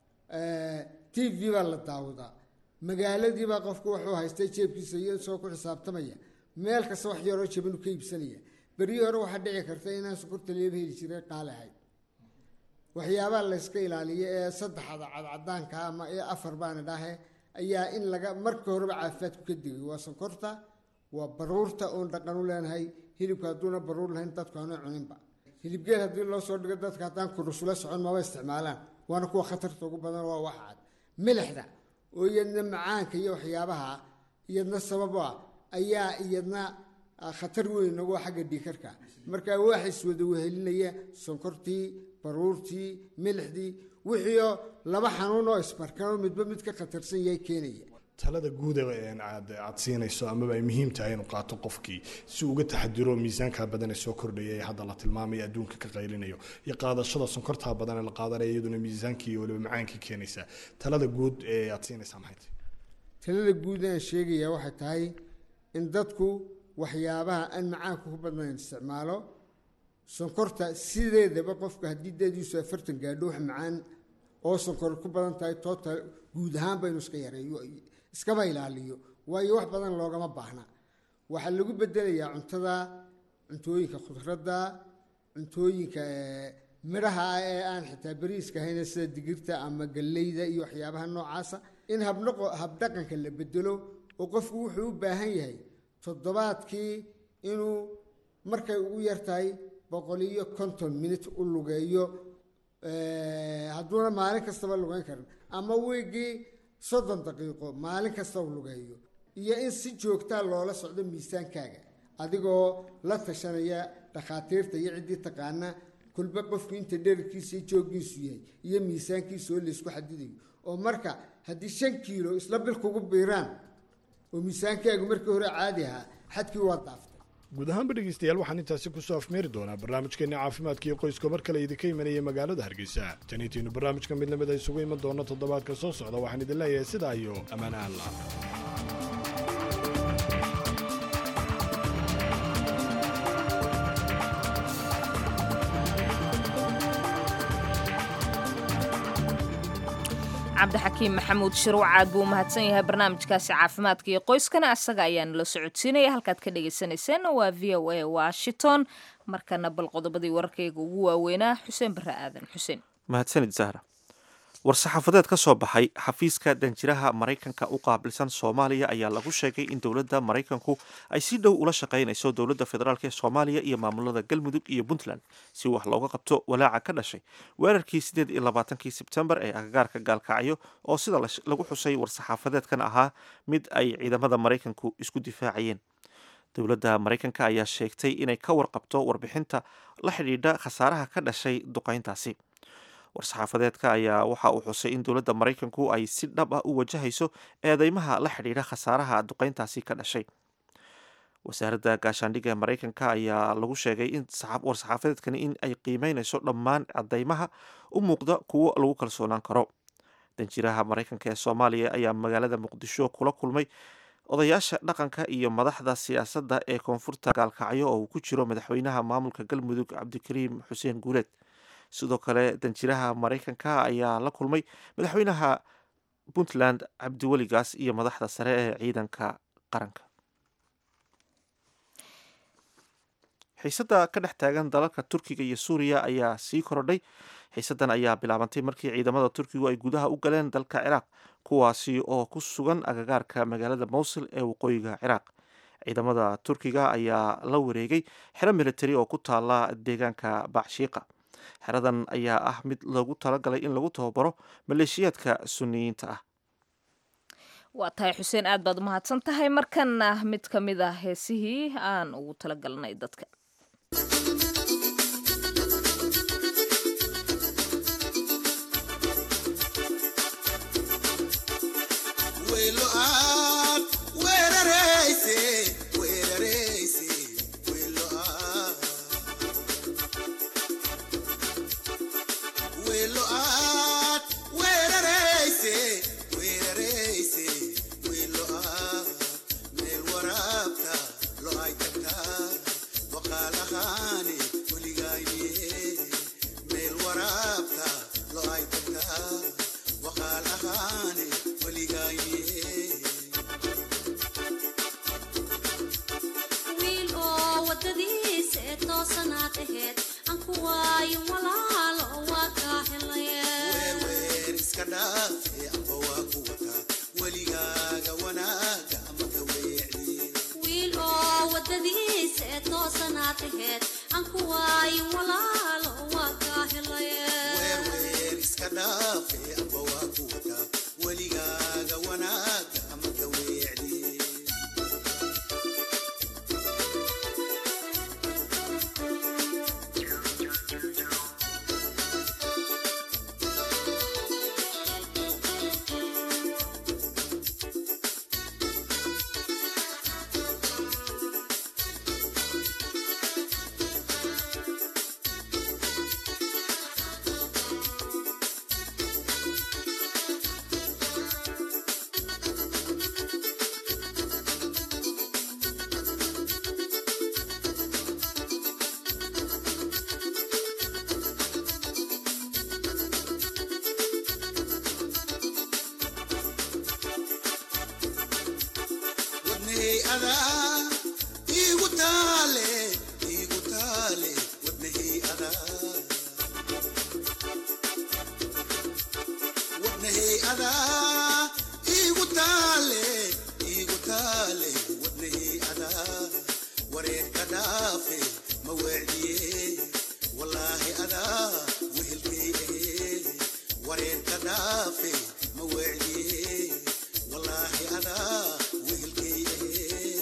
t v baa la daawadaa magaaladiibaa qofku wuxuu haystay jeebkiisa iyo soo ku xisaabtamaya meel kasta wax yaroo jabanu ka iibsanaya beryii hore waxaa dhici karta inaan sokorta leeba heli jiray qaali ahayd waxyaabaha layska ilaaliyo ee saddexda cadcadaanka ama afar baana dhahe ayaa in laga marka horeba caafimaadku ka digay waa sonkorta waa baruurta oon dhaqan u leenahay hilibka hadduuna baruur lahayn dadku aanu cuninba hilibgeel haddii loo soo dhigo dadka haddaan kurusula socon maba isticmaalaan waana kuwa khatarta ugu badan waa wax cad milixda oo iyadna macaanka iyo waxyaabaha iyadna sabab ah ayaa iyadna khatar weyn ugu xagga dhiikarka marka wax iswada wehelinaya sonkortii baruurtii milixdii wixiioo laba xanuun oo isbarkanoo midba mid ka khatarsan yahay keenaya talada guuda aad aad siinayso amaba ay muhiim tahay inuu qaato qofkii si uga taxadiro miisaanka badan ee soo kordhaya ee hadda la tilmaamaya adduunka ka qaylinayo iyo qaadashada sonkorta badan ee la qaadanaya iyaduna miisaankii iyo waliba macaankii keenaysa talada guud ee aad siinaysaa maxay tahay talada guud aan sheegayaa waxay tahay in dadku waxyaabaha aan macaanka ku badnayn isticmaalo sonkorta sideedaba qofka haddii dadiisu afartan gaadho wax macaan oo sonkor ku badan tahay total guud ahaan baynu iska yareeyo iskaba ilaaliyo waayo wax badan loogama baahna waxaa lagu bedelayaa cuntada cuntooyinka khudradda cuntooyinka midhaha ah ee aan xitaa bariiska ahayna sida digirta ama galleyda iyo waxyaabaha noocaasa in habnaqo habdhaqanka la bedelo oo qofku wuxuu u baahan yahay toddobaadkii inuu markay ugu yartahay boqol iyo konton minut u lugeeyo hadduuna maalin kastaba lugeyn karin ama wiigii soddon daqiiqo maalin kasta u lugeeyo iyo in si joogtaa loola socdo miisaankaaga adigoo la tashanaya dhakhaatiirta iyo ciddii taqaana kulba qofku inta dherarkiisa iyo jooggiisu yahay iyo miisaankiisa oo laysku xadidayo oo marka haddii shan kiilo isla bil kugu biiraan oo miisaankaagu markii hore caadi ahaa xadkii waa daaftay guud ahaanba dhegeystayaal waxaan intaasi kusoo afmeeri doonaa barnaamijkeeni caafimaadka iyo qoyska mar kale idinka imanaya magaalada hargeysa taniitiinu barnaamijka mid lamid a isugu iman doono toddobaadka soo socda waxaan idin leeyahay sidaa iyo ammaan alla cabdixakiim maxamuud shirwacaad buu umahadsan yahay barnaamijkaasi caafimaadka iyo qoyskana asaga ayaanu la socodsiinaya halkaad ka dhagaysanayseen waa v o a washington markana bal qodobadii wararkayga ugu waaweynaa xuseen barre aadan xuseen mahadsanid zahra war-saxaafadeed ka soo baxay xafiiska danjiraha maraykanka u qaabilsan soomaaliya ayaa lagu sheegay in dowladda maraykanku ay si dhow ula shaqaynayso dowladda federaalk ee soomaaliya iyo maamulada galmudug iyo puntland si wax looga qabto walaaca ka dhashay weerarkii sideed iyo labaatankii sebtembar ee agagaarka gaalkacyo oo sida lagu xusay war-saxaafadeedkan ahaa mid ay ciidamada maraykanku isku difaacayeen dowladda maraykanka ayaa sheegtay inay ka warqabto warbixinta la xidhiidha khasaaraha ka dhashay duqayntaasi war-saxaafadeedka ayaa waxa uu xusay in dowladda maraykanku ay si dhab ah u wajahayso eedeymaha la xidhiidha khasaaraha duqayntaasi ka dhashay wasaaradda gaashaandhigga ee maraykanka ayaa lagu sheegay in war-saxaafadeedkani in ay qiimeynayso dhammaan cadeymaha u muuqda kuwo lagu kalsoonaan karo danjiraha maraykanka ee soomaaliya ayaa magaalada muqdisho kula kulmay odayaasha dhaqanka iyo madaxda siyaasadda ee koonfurta gaalkacyo oo uu ku jiro madaxweynaha maamulka galmudug cabdikariim xuseen guuleed sidoo kale danjiraha maraykanka ayaa la kulmay madaxweynaha puntland cabdiweligaas iyo madaxda sare ee ciidanka qaranka xiisadda ka dhex taagan dalalka turkiga iyo suuriya ayaa sii korodhay xiisaddan ayaa bilaabantay markii ciidamada turkigu ay gudaha u galeen dalka ciraaq kuwaasi oo ku sugan agagaarka magaalada mowsil ee waqooyiga ciraaq ciidamada turkiga ayaa la wareegay xero militari oo ku taala deegaanka bacshiiqa xeradan ayaa ah mid loogu talagalay in lagu tababaro maleeshiyaadka suniyiinta ah waa tahay xuseen aad baad umahadsan tahay markana mid ka mid ah heesihii aan ugu talagalnay dadka toosanaa aheed aan ku waayo walaalo waa kaa helay adaa iigu taale iigu taale wadnahii adaa wadnahii adaa iigu taale iigu taale wadnahii adaa wareerka dhaafe ma weecdiye wallaahi adaa wehelkay ahee wareerka dhaafe ma weecdiye wallaahi adaa wehelkay ahee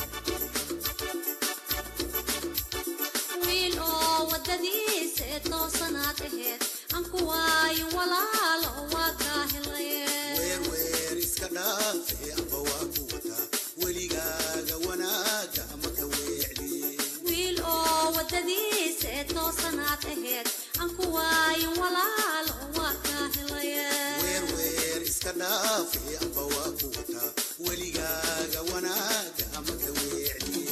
wiil oo wadadiisa ee toosanaad aheyd aan ku waayin walaalo waa kaa helaye weer iska dhaafe amba waa ku wataa weligaaga wanaaga ama ka weecdiye wiil oo wadadiisa ee toosanaad aheyd aan ku waayin walaalo waa kaa helaye weer iska dhaafe amba waa ku wataa weligaaga wanaaga ama ka weecdiye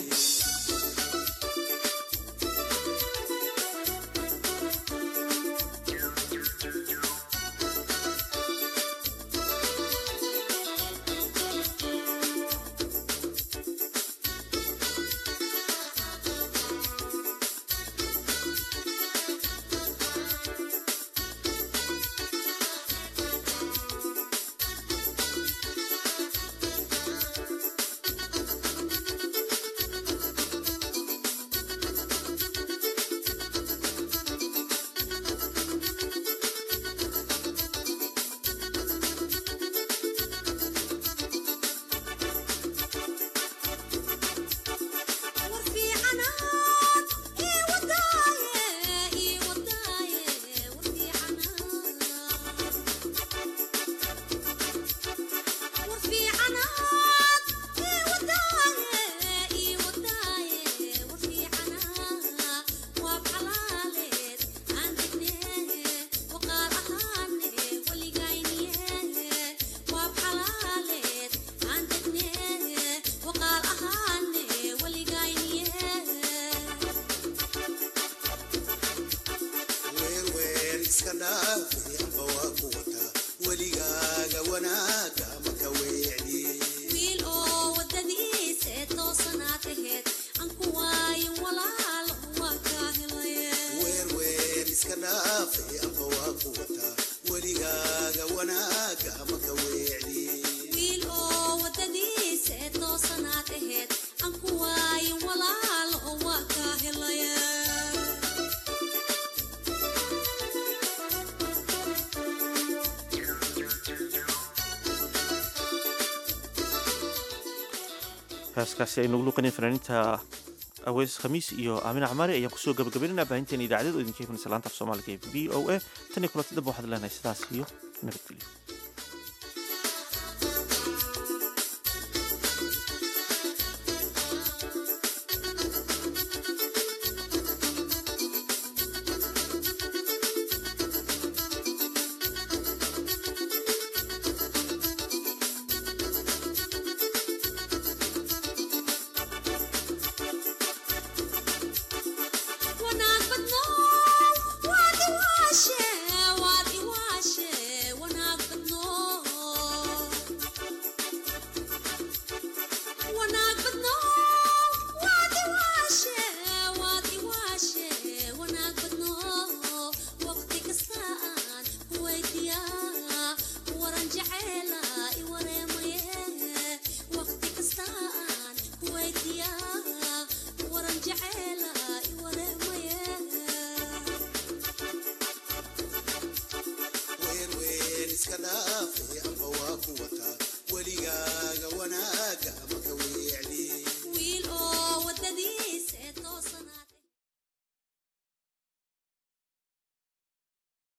iska dhaafe amba waa ku wataa weligaaga wanaaga ama ka weecdiye wiil oo wadadiisa ee toosanaad aheyd aan ku waayin walaalo waa kaa helaye weer iska dhaafe amba waa ku wataa weligaaga wanaaga ama ka weecdiye wiil oo wadadiisa ee toosanaad aheyd aan ku waayin walaalo waa kaa helaye heeskaasi aynu ugu luqanay fanaaniinta aweys khamiis iyo aamina camaari ayaan kusoo gabagabaynayna baahinteena idaacadeed oo idinka imanaysa laanta af soomaaliga ee v o a tan iyo kulanti damba waxaad leenahay sidaas iyo nabadgelyo wanaag badno waad iwaashe waad iwaashe wanaag badno wanaag badno waad iwaashe waad iwaashe wanaag badno waqti kasta aan kuweydiyaa waran jeceela i wareemaye waqti kasta aan kuweydiyaa waran jeceela i wareemaye weer iska dhaafe amba waa ku wataa